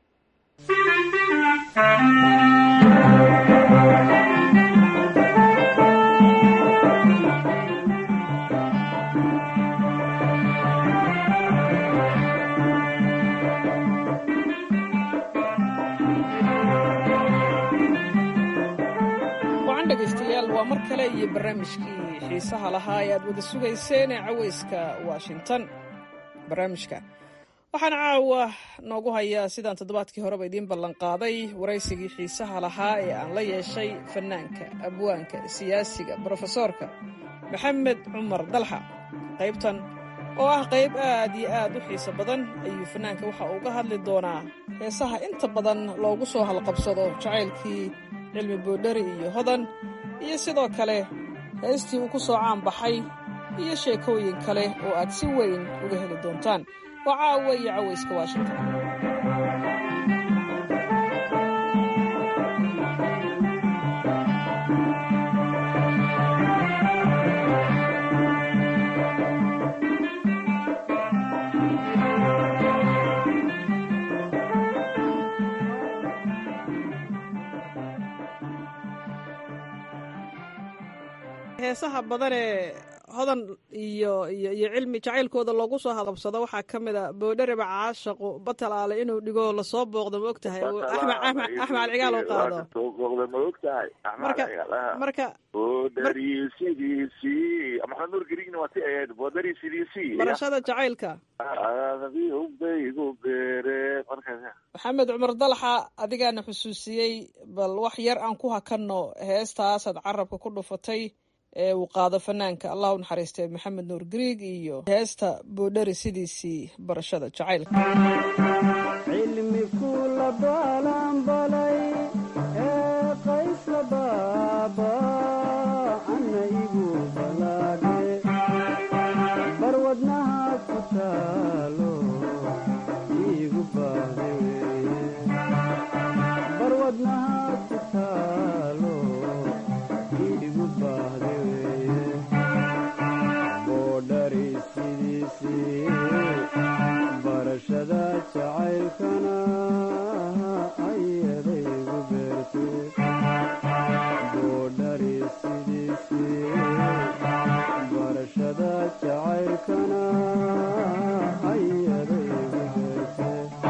wacan dhegaystayaal waa mar kale iyo barnaamijkii xiisaha lahaa ee aad wada sugayseen ee caweyska washington barnaamijka waxaan caawa noogu hayaa sidaan toddobaadkii horeba idiin ballanqaaday waraysigii xiisaha lahaa ee aan la yeeshay fannaanka abwaanka siyaasiga brofesoorka maxamed cumar dalxa qaybtan oo ah qayb aad iyo aad u xiiso badan ayuu fannaanka waxa uu ga hadli doonaa heesaha inta badan loogu soo halqabsado jacaylkii cilmi boodhari iyo hodan iyo sidoo kale heestii uu ku soo caan baxay iyo sheekooyin kale oo aad si weyn uga heli doontaan waa caawa iyo cawayska washington heesaha badanee hodan iyo iyo iyo cilmi jacaylkooda loogu soo hadabsado waxaa ka mid a boodhareba caashaqu batalaale inuu dhigo lasoo booqdo ma og tahay axmed axmed axmed alcigaal uu qaado soo booqda ma og tahay marka marka boodari sidiisii maxamed nuur grigna waa ti ahayd boodari sidiisii barashada jacaylka baygu beere markaas maxamed cumar dalaxa adigaana xusuusiyey bal wax yar aan ku hakanno heestaasaad carabka ku dhufatay ee uu qaado fanaanka allah u naxariistay maxamed nuur griig iyo heesta boodhari sidiisii barashada jacaylka cilmi kula balanbalay ee qaysla baaba ana igu balaadhe barwadnaha ku taalo igu baahde weye barwadnaha ku taalo igu baahde weye boodhari sidiisii barashada jacaylkana ayadaygu beerte boodhari sidiisii barashada jacaylkana ayadaygu beerte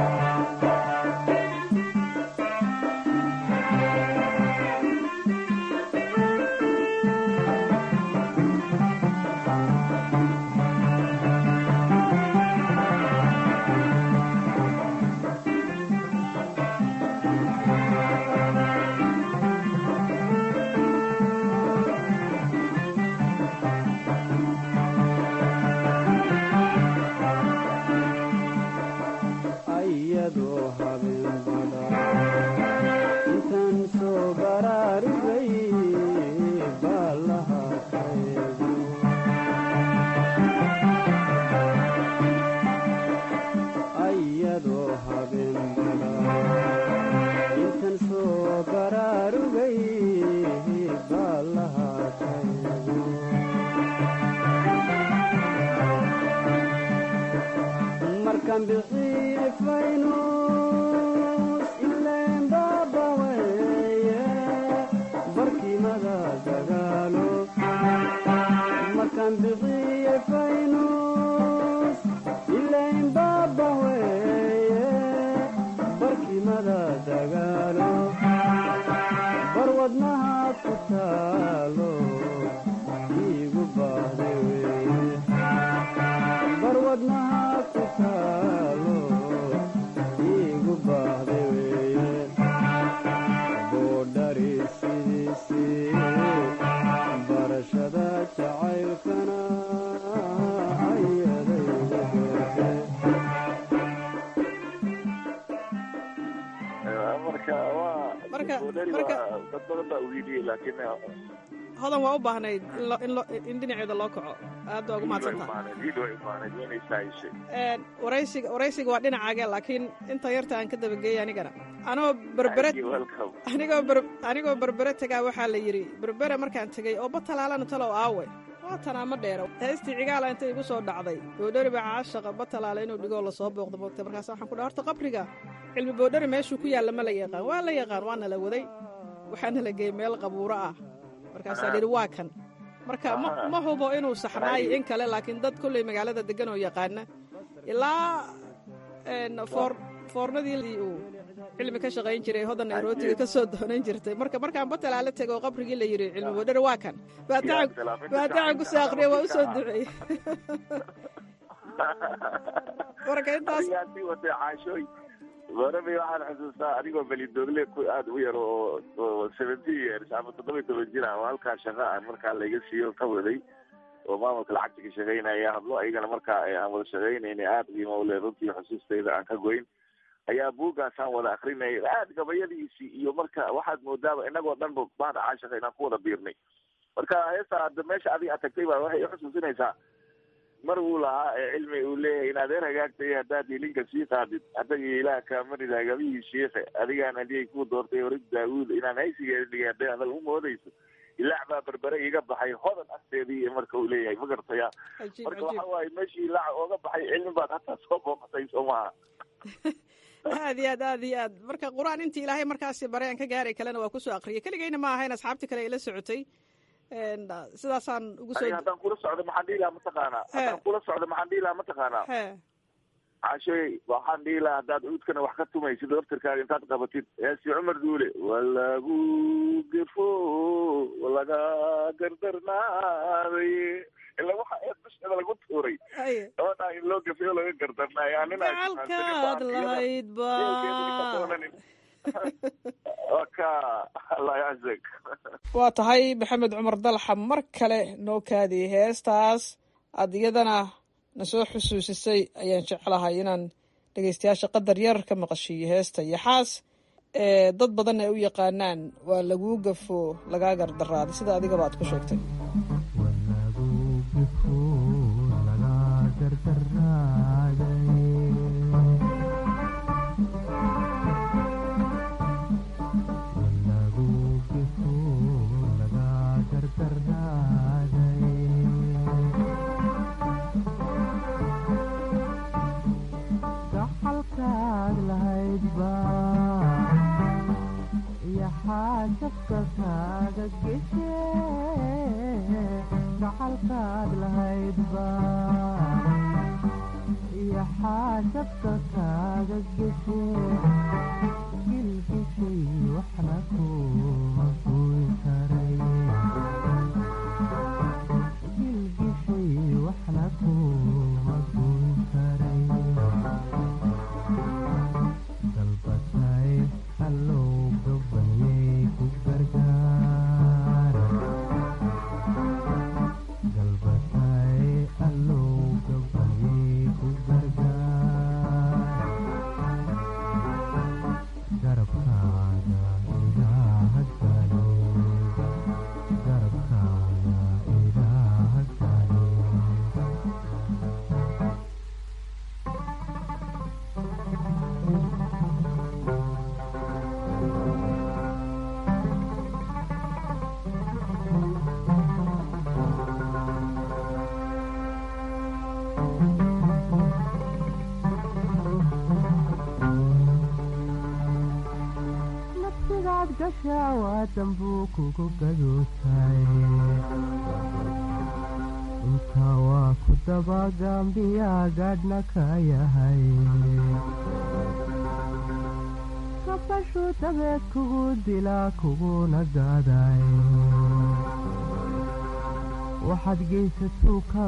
ayadoo habeen bada intaan soo baraarugay baalaha kaeego ayadoo habeen bada intaan soo baraarugay baalaha kaeego markaan bixii faynus ileen baaba weeye barkimada dagaalo markaan bixii faynus ileen baaba weeye barkimada dagaalo barwadnaha ku taalo iigu baahde weeye barwadnaha ku taalo iigu baahde weeye boodhari sidiisii barashada jacaylkana ayadaygu beerte marka waa Marka- boodhari marka- waa dad badan baa uhiiliyey laakiin hodan waa u baahnayd in lo- in lo- in dhinaceeda loo kaco aad baa ugu mahadsantaha iid way imaaned inay saayishay waraysiga waraysiga waa dhinacaage laakiin inta yarta aan ka dabageeyay anigana anoo berbere welcome anigoo ber anigoo berbere tegaa waxaa la yidhi berbere markaan tegey oo batalaalana talow aawe waa tanaa ma dheero heestii cigaala inta igu soo dhacday boodhari baa caashaqa batalaala inuu dhigoo lasoo booqdo moogtay markaas waxaan ku dhaha horta qabriga cilmi boodhari meeshuu ku yaalla ma la yaqaan waa la yaqaan waana la waday waxaana la geeyey meel qabuuro ah markaasaa la yidhi waa kan marka ma ma hubo inuu saxnaayo in kale laakiin dad kolley magaalada degan oo yaqaana ilaa een, foor foornadii uu cilmi ka shaqayn jiray hodan nairotiga ka soo doonan jirtay marka markaan batalaala tego oo qabrigii la yidhi cilmi boodhari waa kan baatacan baatacan ku soo aqriya waa u soo duceeyey marka intaas adigaa sii watay caashooy goorabay waxaan xusuustaa adigoo belidoogle ku aada u yar oo oo seventy years ama toddoba iyo toban jir ah oo halkaa shaqa aan markaa layga siiyo ka waday oo maamulka lacagta ka shaqaynaya hadlo ayagana markaa aan wada shaqaynayna aada qiimo ule runtii xusuustayda aan ka goyn ayaa buuggaasaan wada akrinayay aada gabayadiisii iyo marka waxaad moodaaba inagoo dhan ba baada caashaqa inaan ku wada biirnay marka heesta hadda meesha adiga aad tagtay baa waxay xusuusinaysaa mar uu lahaa ee cilmi uu leeyahay in adeer hagaagtay haddaad hilinka sii qaadid adagii ilaah kaamanid hagabihii shiikhe adigaan hadiyay ku doortay horig daawuud inaan haysigeeda dhigay hadday hadal u moodayso ilaac baa berbere iga baxay hodan agteedii marka uu leeyahay ma gartaya cajiib marka cajiib waxa waaye meeshii ilaac ooga baxay cilmi baad hataa soo booqatay soo maaha aad iyo aad aad iyo aad marka qur-aan intii ilaahay markaasi bare aan ka gaaray kalena waa kusoo aqriyay keligayna ma ahayn asxaabtii kale ay la socotay sidaasaan ugu soo aniga haddaan kula socdo maxaan dhihi lahaa mataqaanaa haddaan kula socdo maxaan dhihi lahaa mataqaanaa he cashoy waxaan dhihi lahaa haddaad cuudkana wax ka tumaysid laftirkaaga intaad qabatid heesi cumar duule walagu gefo walaga gardarnaaday ila waxa ee dushada lagu tuuray haye gabadhaa in loo gafayo laga gardarnaayo anina gacalkaad lahayd ba ka allah yaczak waa tahay maxamed cumar dalxa mar kale noo kaadiyey heestaas aad iyadana na soo xusuusisay ayaan jeclahay inaan dhegeystayaasha qadar yar ka maqashiiyo heesta yaxaas ee dad badan ay u yaqaanaan waa laguu gafo lagaa gardaraaday sida adigaba aad ku sheegtay gacalkaad lahaydba yaxaajabka kaaga geshe gacalkaad lahaydba yaxaajabka kaaga geshe gilgishay waxna kuma goyn karay gilgishay waxna kuma goyn karay dalbatay hallow gabayay ku gargaar dalbatay hallow gabayay ku gargaar garabkaaga ilaaha galo garabkaaga ilaaha galo nafsigaad gashaa waa dambuu kugu gadootay intaa waa ku dabagambiyaa gaadhna ka yahay kabashuu dabeed kugu dilaa kuguna gaaday waxaad geysatuu ka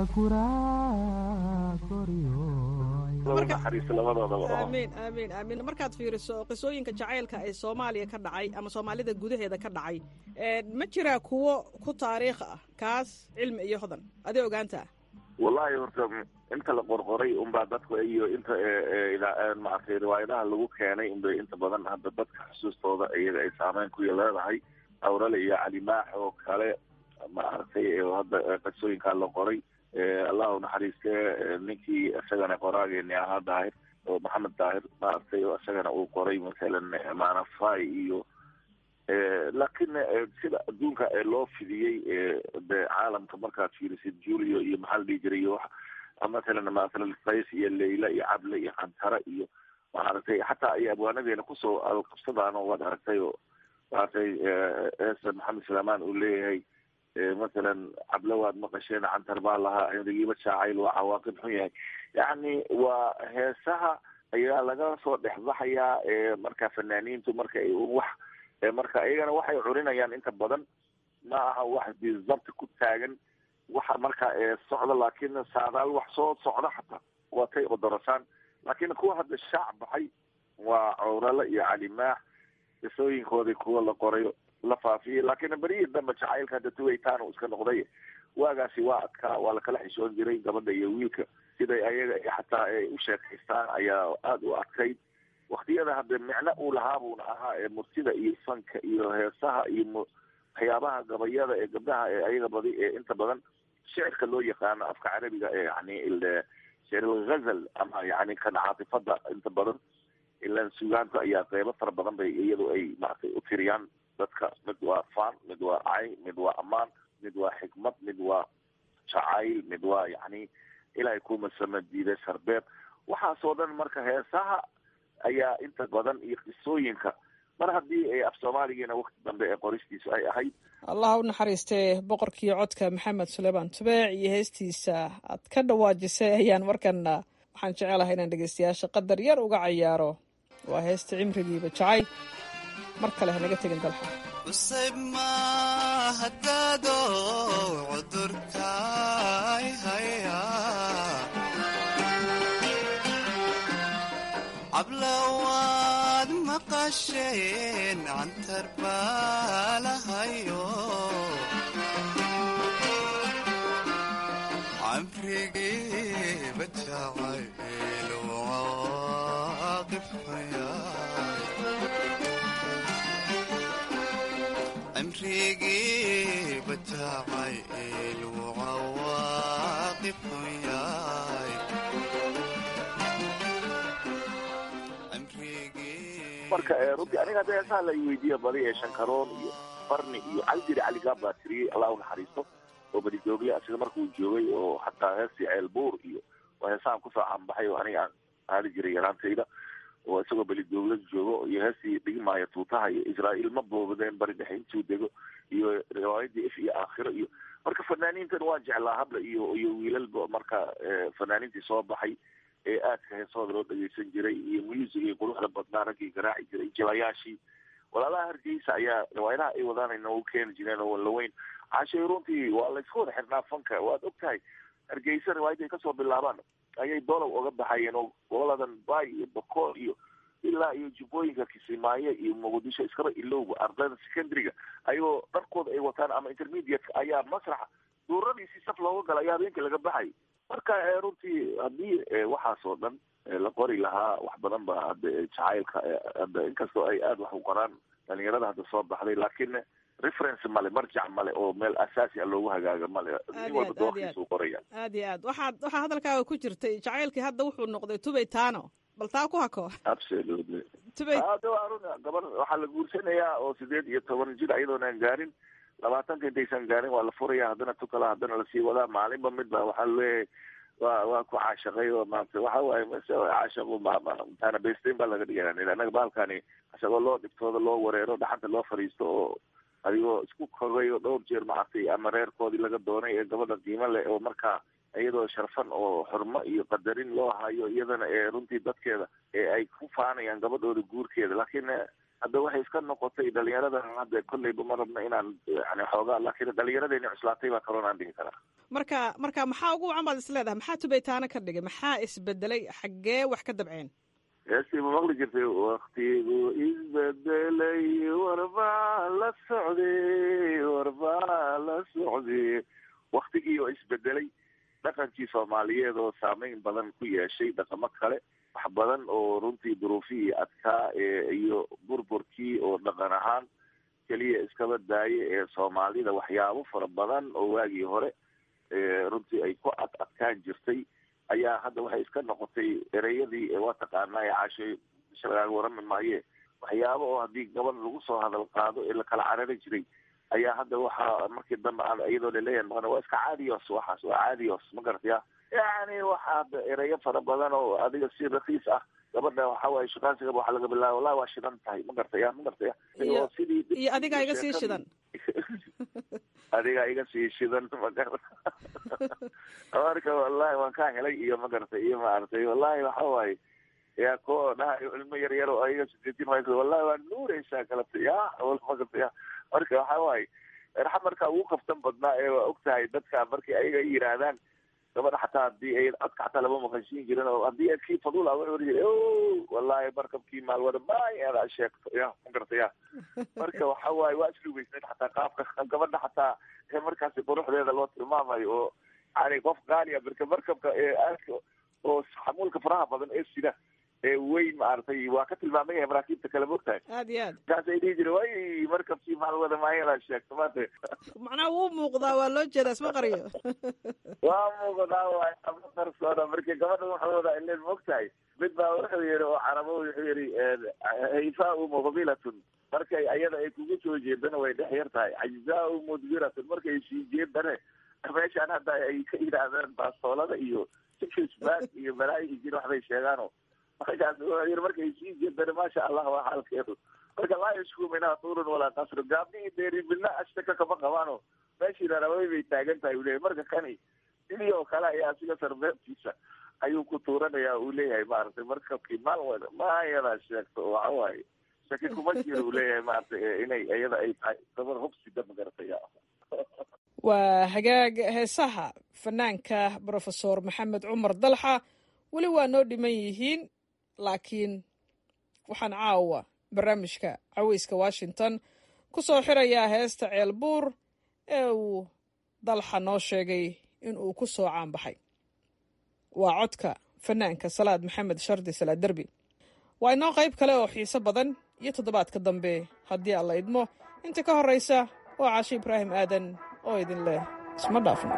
guraa goryo laba naxariis labadoodaba oo aamiin aamiin aamiin markaad fiiriso qisooyinka jacaylka ee soomaaliya ka dhacay ama soomaalida gudaheeda ka dhacay ma jiraa kuwo ku taariikh ah kaas cilmi iyo hodan adee ogaantaa wallahi horta inta la qorqoray unbaa dadku iyo inta maaragtay riwaayadaha lagu keenay unbay inta badan hadda dadka xusuustooda iyaga ay saameyn ku leedahay awrale iyo calimaax oo kale maaragtay hadda qisooyinkaa la qoray allahu naxariiste ninkii isagana qoraageeni ahaa daahir oo maxamed daahir maaragtay oo isagana uu qoray masalan manafai iyo laakiin sida adduunka ee loo fidiyey de caalamka markaad fiirisid julio iyo maxaa la dhihi jiray iyo masalan masalan qays iyo leyla iyo cable iyo cantara iyo maaragtay xataa ay abwaanadeena kusoo qabsadaan oo waad aragtay oo maaragtay eesa maxamed salaamaan uu leeyahay masalan cable waad maqasheen cantar baa lahaa cimrigiiba jaacayl waa cawaaqib xun yahay yacni waa heesaha ayaa laga soo dhexbaxayaa marka fanaaniintu marka ay wax marka iyagana waxay curinayaan inta badan ma aha wax bizabti ku taagan waxa marka socda laakiin saadaal wax soo socda xataa waa tay odorasaan laakiin kuwa hadda shaac baxay waa cawrale iyo calimaax qisooyinkoodii kuwa la qoray la faafiyey laakiin berihii dambe jacaylka hadda tuwaytaan iska noqday waagaasi waa adkaa waa lakala xishoon jiray gabadha iyo wiilka siday ayaga xataa ay u sheekaystaan ayaa aada u adkayd waktiyada hadde micno uu lahaa buuna ahaa ee murtida iyo fanka iyo heesaha iyo waxyaabaha gabayada ee gabdhaha ee ayaga badi ee inta badan shicirka loo yaqaano afka carabiga ee yani shicr alghazal ama yani kan caatifada inta badan ilan sugaanta ayaa qeybo fara badan bay iyadu ay maaragtay u tiriyaan dadka mid waa faan mid waa cay mid waa amaan mid waa xikmad mid waa jacayl mid waa yani ilaahay kumasama diiday sarbeeb waxaasoo dhan marka heesaha ayaa inta badan iyo qisooyinka mar haddii af soomaaligiina wakti dambe ee qoristiisu ay ahayd allah u naxariistee boqorkii codka maxamed suleymaan tubeec iyo heestiisa aad ka dhawaajisay ayaan markana waxaan jecelahay inaan dhegeystayaasha qadar yar uga cayaaro waa heesta cimrigiiba jacay mar kale hanaga tegin dalxa cusayb mahadaado cudurkaay haya cablawaad maqasheen cantar baalahayo camrigiiba jacayl waaqifaya cimrigiiba jacayl waaqifun yahay marka runtii aniga hadda heesaha la weydiiya badi ee shankaroon iyo barni iyo caldiri caligaab baa tiriyey allah u naxariisto oo badidoogli asiga markuu joogay oo xataa heestii ceelbuur iyo waa heesahan kusoo caanbaxay oo aniga aan aadi jiray yaraantayda oo isagoo belidoogla joogo iyo heestii dhigmaayo tuutaha iyo israa'iil ma boobadeen bari dhexe intuu dego iyo riwaayadii if iyo aakhiro iyo marka fanaaniintan waan jeclaa habla iyo iyo wiilalba marka fanaaniintii soo baxay ee aadka heesahooda loo dhageysan jiray iyo musigii quruxda badnaa raggii garaaci jiray jilayaashii walaalaha hargeysa ayaa riwaayadaha ay wadaan noogu keeni jireen oo laweyn cashay runtii waa laysku wada xirnaa fanka waad og tahay hargeysa riwaayadii kasoo bilaabaan ayay dolow oga baxayeen oo goboladan bay iyo bokool iyo ilaa iyo jubbooyinka kisimaayo iyo muqdisho iskaba ilowba ardayda secondary-ga ayagoo dharkooda ay wataan ama intermediate ayaa masraxa duuradiisii saf looga gala ayaa habeenkii laga baxay marka runtii haddii waxaas oo dhan la qori lahaa wax badan ba hadda jacaylka hadda inkastoo ay aada wax u qoraan dhalinyarada hadda soo baxday laakiin reference male marjac male oo meel asaasi a loogu hagaaga male nin walba doorkiisuu qoraya aad iyo aad waxaad waxaa hadalkaaga ku jirtay jacaylkii hadda wuxuu noqday tubay taano bal taa ku hako absolutely tubay hada waa run gabar waxaa la guursanayaa oo sideed iyo toban jir ayadoonaan gaarin labaatanka intaysan gaarin waa la furaya haddana tukala haddana lasii wadaa maalinba midba waxaa leeyahay waa waa ku caashaqay oo maanta waxa waaye mase caashaqu mtaana besteyn baa laga dhigaya annaga baalkani isagoo loo dhibtooda loo wareero dhaxanta loo fadhiisto oo adigoo isku kogay oo dhowr jeer macatay ama reerkoodii laga doonay ee gabadha qiimo leh oo markaa iyadoo sharfan oo xurmo iyo qadarin loo hayo iyadana ee runtii dadkeeda ee ay ku faanayaan gabadhooda guurkeeda laakiin hadda waxay iska noqotay dhalinyaradan hadda kolleyba ma rabna inaan yani xoogaa laakiin dhalinyaradeenii cuslaatay baa karoonaan dhihi karaa marka marka maxaa ugu wacan baad is leedahay maxaa tubeytaano ka dhigay maxaa isbedelay xaggee wax ka dabceen heestii ma maqli jirtay waktigu isbedelay warbaa la socday warbaa la socday waktigii oo isbedelay dhaqankii soomaaliyeed oo saameyn badan ku yeeshay dhaqamo kale wax badan oo runtii duruufihii adkaa iyo burburkii oo dhaqan ahaan keliya iskaba daaye ee soomaalida waxyaabo fara badan oo waagii hore runtii ay ku ad adkaan jirtay ayaa hadda waxay iska noqotay ereyadii waa taqaanaa ee caashay bisha lagaaga warami maaye waxyaabo oo haddii gabadh lagu soo hadal qaado ee lakala carari jiray ayaa hadda waxaa markii dambe aan iyadoo laleeyahay maqan waa iska caadiyos waxaas waa caadiyos ma garataya yani waxa hadda ereyo fara badan oo adiga si rakiis ah gabadha waxa waaye shukaansigaba waxaa laga bilaaba wallahi waa shidan tahay ma gartaya ma gartaya iyo sidii iyo adigaa iga sii shidan adigaa iga sii shidan magar marka wallahi waan kaa helay iyo ma garatay iyo maaragtay wallahi waxa waaye yaa ko dhahayo ilmo yar yar oo ayaga sideetin maysa wallahi waa nuureysaa kalata ya ma garta ya marka waxa waaye raxa marka ugu kaftan badnaa ee waa og tahay dadka markii ayaga ay yidhaahdaan gabadha xataa hadii ay codka xataa lama maqashiin jirin oo haddii kii fadul a wuxuu yiri o wallahi markabkii maalwada may adaa sheegto ya ma garta ya marka waxa waaye waa islugeysnayd xataa qaabka gabadha xataa ee markaasi quruxdeeda loo tilmaamayo oo yani qof qaaliya marka markabka ee aadka oo xamuulka faraha badan ee sida ee weyn maaragtay waa ka tilmaaman yahay maraakiibta kale mogtahay aad iyo aad markaasay dhihi jire way markabkii maalwada maayada sheegto maanta macnaha wuu muuqdaa waa loo jeedaa isma qariyo waa muuqdaa waay ama qarsoona marka gabadha waxaa wadaa ileen mogtahay mid baa wuxuu yihi oo carabo wuxuu yihi hayfaau muqbilatun markay ayada ay kugu soo jeedana way dhex yar tahay cajzaau mudbiratun markay sii jeedane meeshaan hadda ay ka yidhaahdeen baastoolada iyo sikisbaag iyo balaayi jir waxbay sheegaano markaas wuxuu yiri markay sii jeedane maasha allah waa xaalkeedu marka laa yashku minhaa tuurun walaa qasru gaabnihii deeribina ashtaka kama qabaano meeshii raraway bay taagan tahay uu leeyahay marka kani sidii oo kale ayaa asiga sarbeebtiisa ayuu ku tuuranaya uu leeyahay maaragtay marka kimaal wada ma ayadaa sheegto waxa waaye shaki kuma jiro uu leeyahay maaragtay inay iyada ay tahay gabar hubsida magarataya waa hagaag heesaha fanaanka brofesor maxamed cumar dalxa weli waa noo dhiman yihiin laakiin waxaan caawa barnaamijka caweyska washington ku soo xirayaa heesta ceelbuur ee uu dalxa noo sheegay in uu ku soo caanbaxay waa codka fanaanka salaad maxamed shardi salaad derbi waa inoo qayb kale oo xiiso badan iyo toddobaadka dambe haddii alla idmo inta ka horraysa waa caashi ibraahim aadan oo idin leh isma dhaafno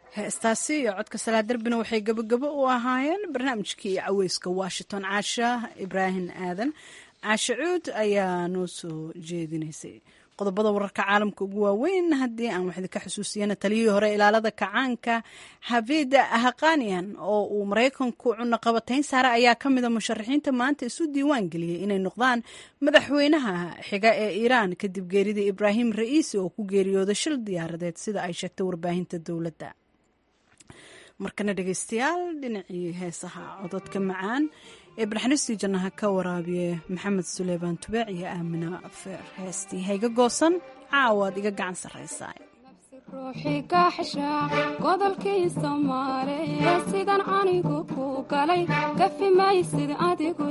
heestaasi iyo codka salaa darbina waxay gebagabo u ahaayeen barnaamijkii caweyska washington caasha ibraahim aadan caashe cuud ayaa noo soo jeedinaysay qodobada wararka caalamka ugu waaweyn haddii aan wax idinka xusuusiyana taliyihii hore ilaalada kacaanka xafida haqanian oo uu maraykanku cunaqabatayn saare ayaa ka mida musharaxiinta maanta isu diiwaan geliyey inay noqdaan madaxweynaha xiga ee iiraan kadib geeridii ibraahim ra'iisi oo ku geeriyooday shil diyaaradeed sida ay sheegtay warbaahinta dowladda markana dhegeystayaal dhinacii heesaha cododka macaan ee barxanistii jannaha ka waraabiye maxamed suleymaan tubeec iyo aamina feer heestii hayga goosan caawaad iga gacan sarraysaa ruuxii kaaxsha godolkii soomaaliya sidan anigu ku galay gafi maysid adigu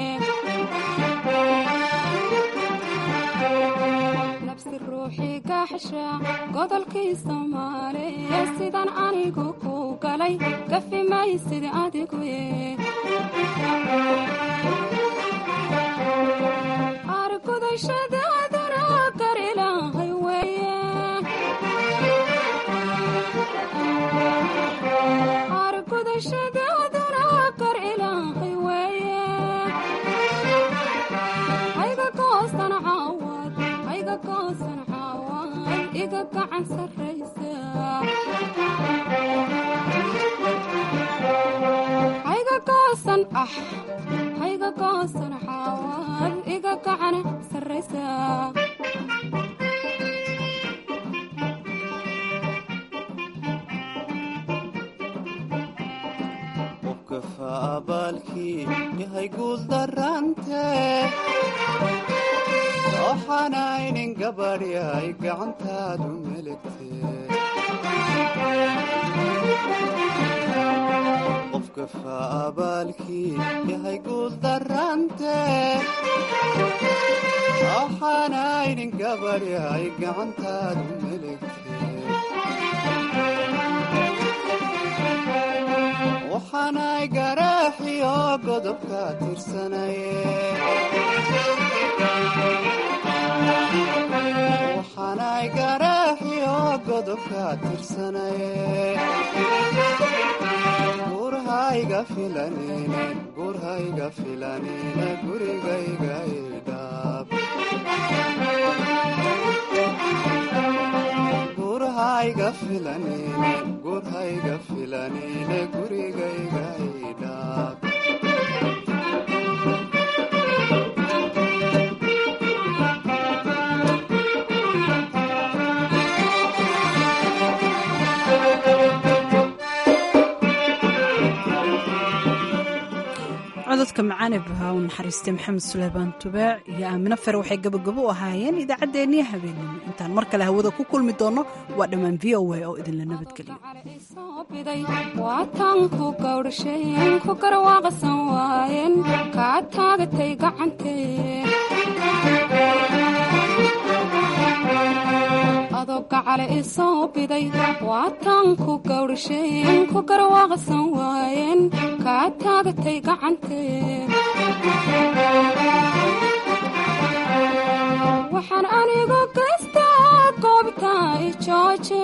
nabsi ruuxii kaaxsha godolkii soomaaliya sidan anigu ku galay gafi maysid adigu argudashadaadana gar ilaahay weeye argudashadaadana gar ilaahay weeye hayga goosan caawad hayga goosan caawad iga gacan sarraysa hayga goosan ah hayga goosan caawad iga gacan sarraysa qofkafa abaalkii yahay guuldarante waxaanaynin gabadh yahay gacantaadu melegte qofkafa abaalkii yahay guuldarante waxaanaynin gabadh yahay gacantaadu melegte waxaanay garaaxiyo godobka tirsanaye waxaanay garaaxiyo godobka tirsanaye gurhayga filanine gurhayga filanine gurigayga idhaab gurhayga filanine gurhayga filanine gurigayga idhaab cododka macaane bahaa u naxariistay maxamed suleymaan tubeec iyo aamino fer waxay gabagabo u ahaayeen idaacaddeenniyo habeenimo intaan mar kale hawada ku kulmi doonno waa dhammaan v o a oo idinla nabadgeliyo waatan ku gawdhasheen ku garwaaqsan waayeen kaa taagatay gacantee adoo gacale isoo biday waatan ku gawdhasheen ku garwaaqsan waayeen kaa taagatay gacantee waxaan anigu gaystaa goobta ijooje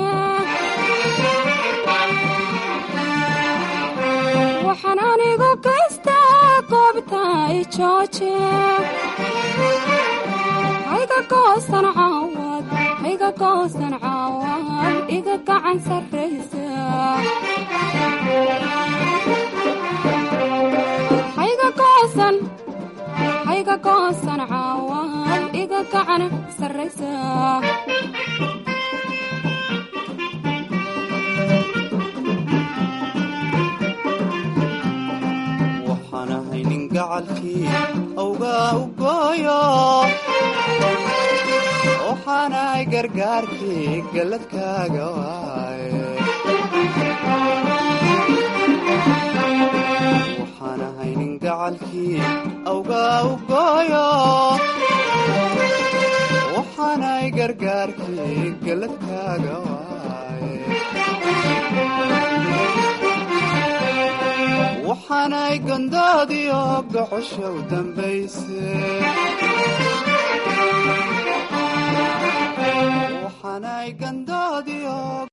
waxaan anigu gaystaa goobta ijooje hayga goosan caawad hayga goosan caawad iga gacan sarraysa hayga goosan hayga goosan caawad iga gacan sarraysa waxaan ahay nin gacalkii awgaa u gooyo waxaanahay gargaarkii galladkaaga waaye waxaan ahay nin gacalkii awgaa u gooyo waxaanahay gargaarkii galladkaaga waaye waxaanay gondoodiyo gocosha u dambayse waxaanay gando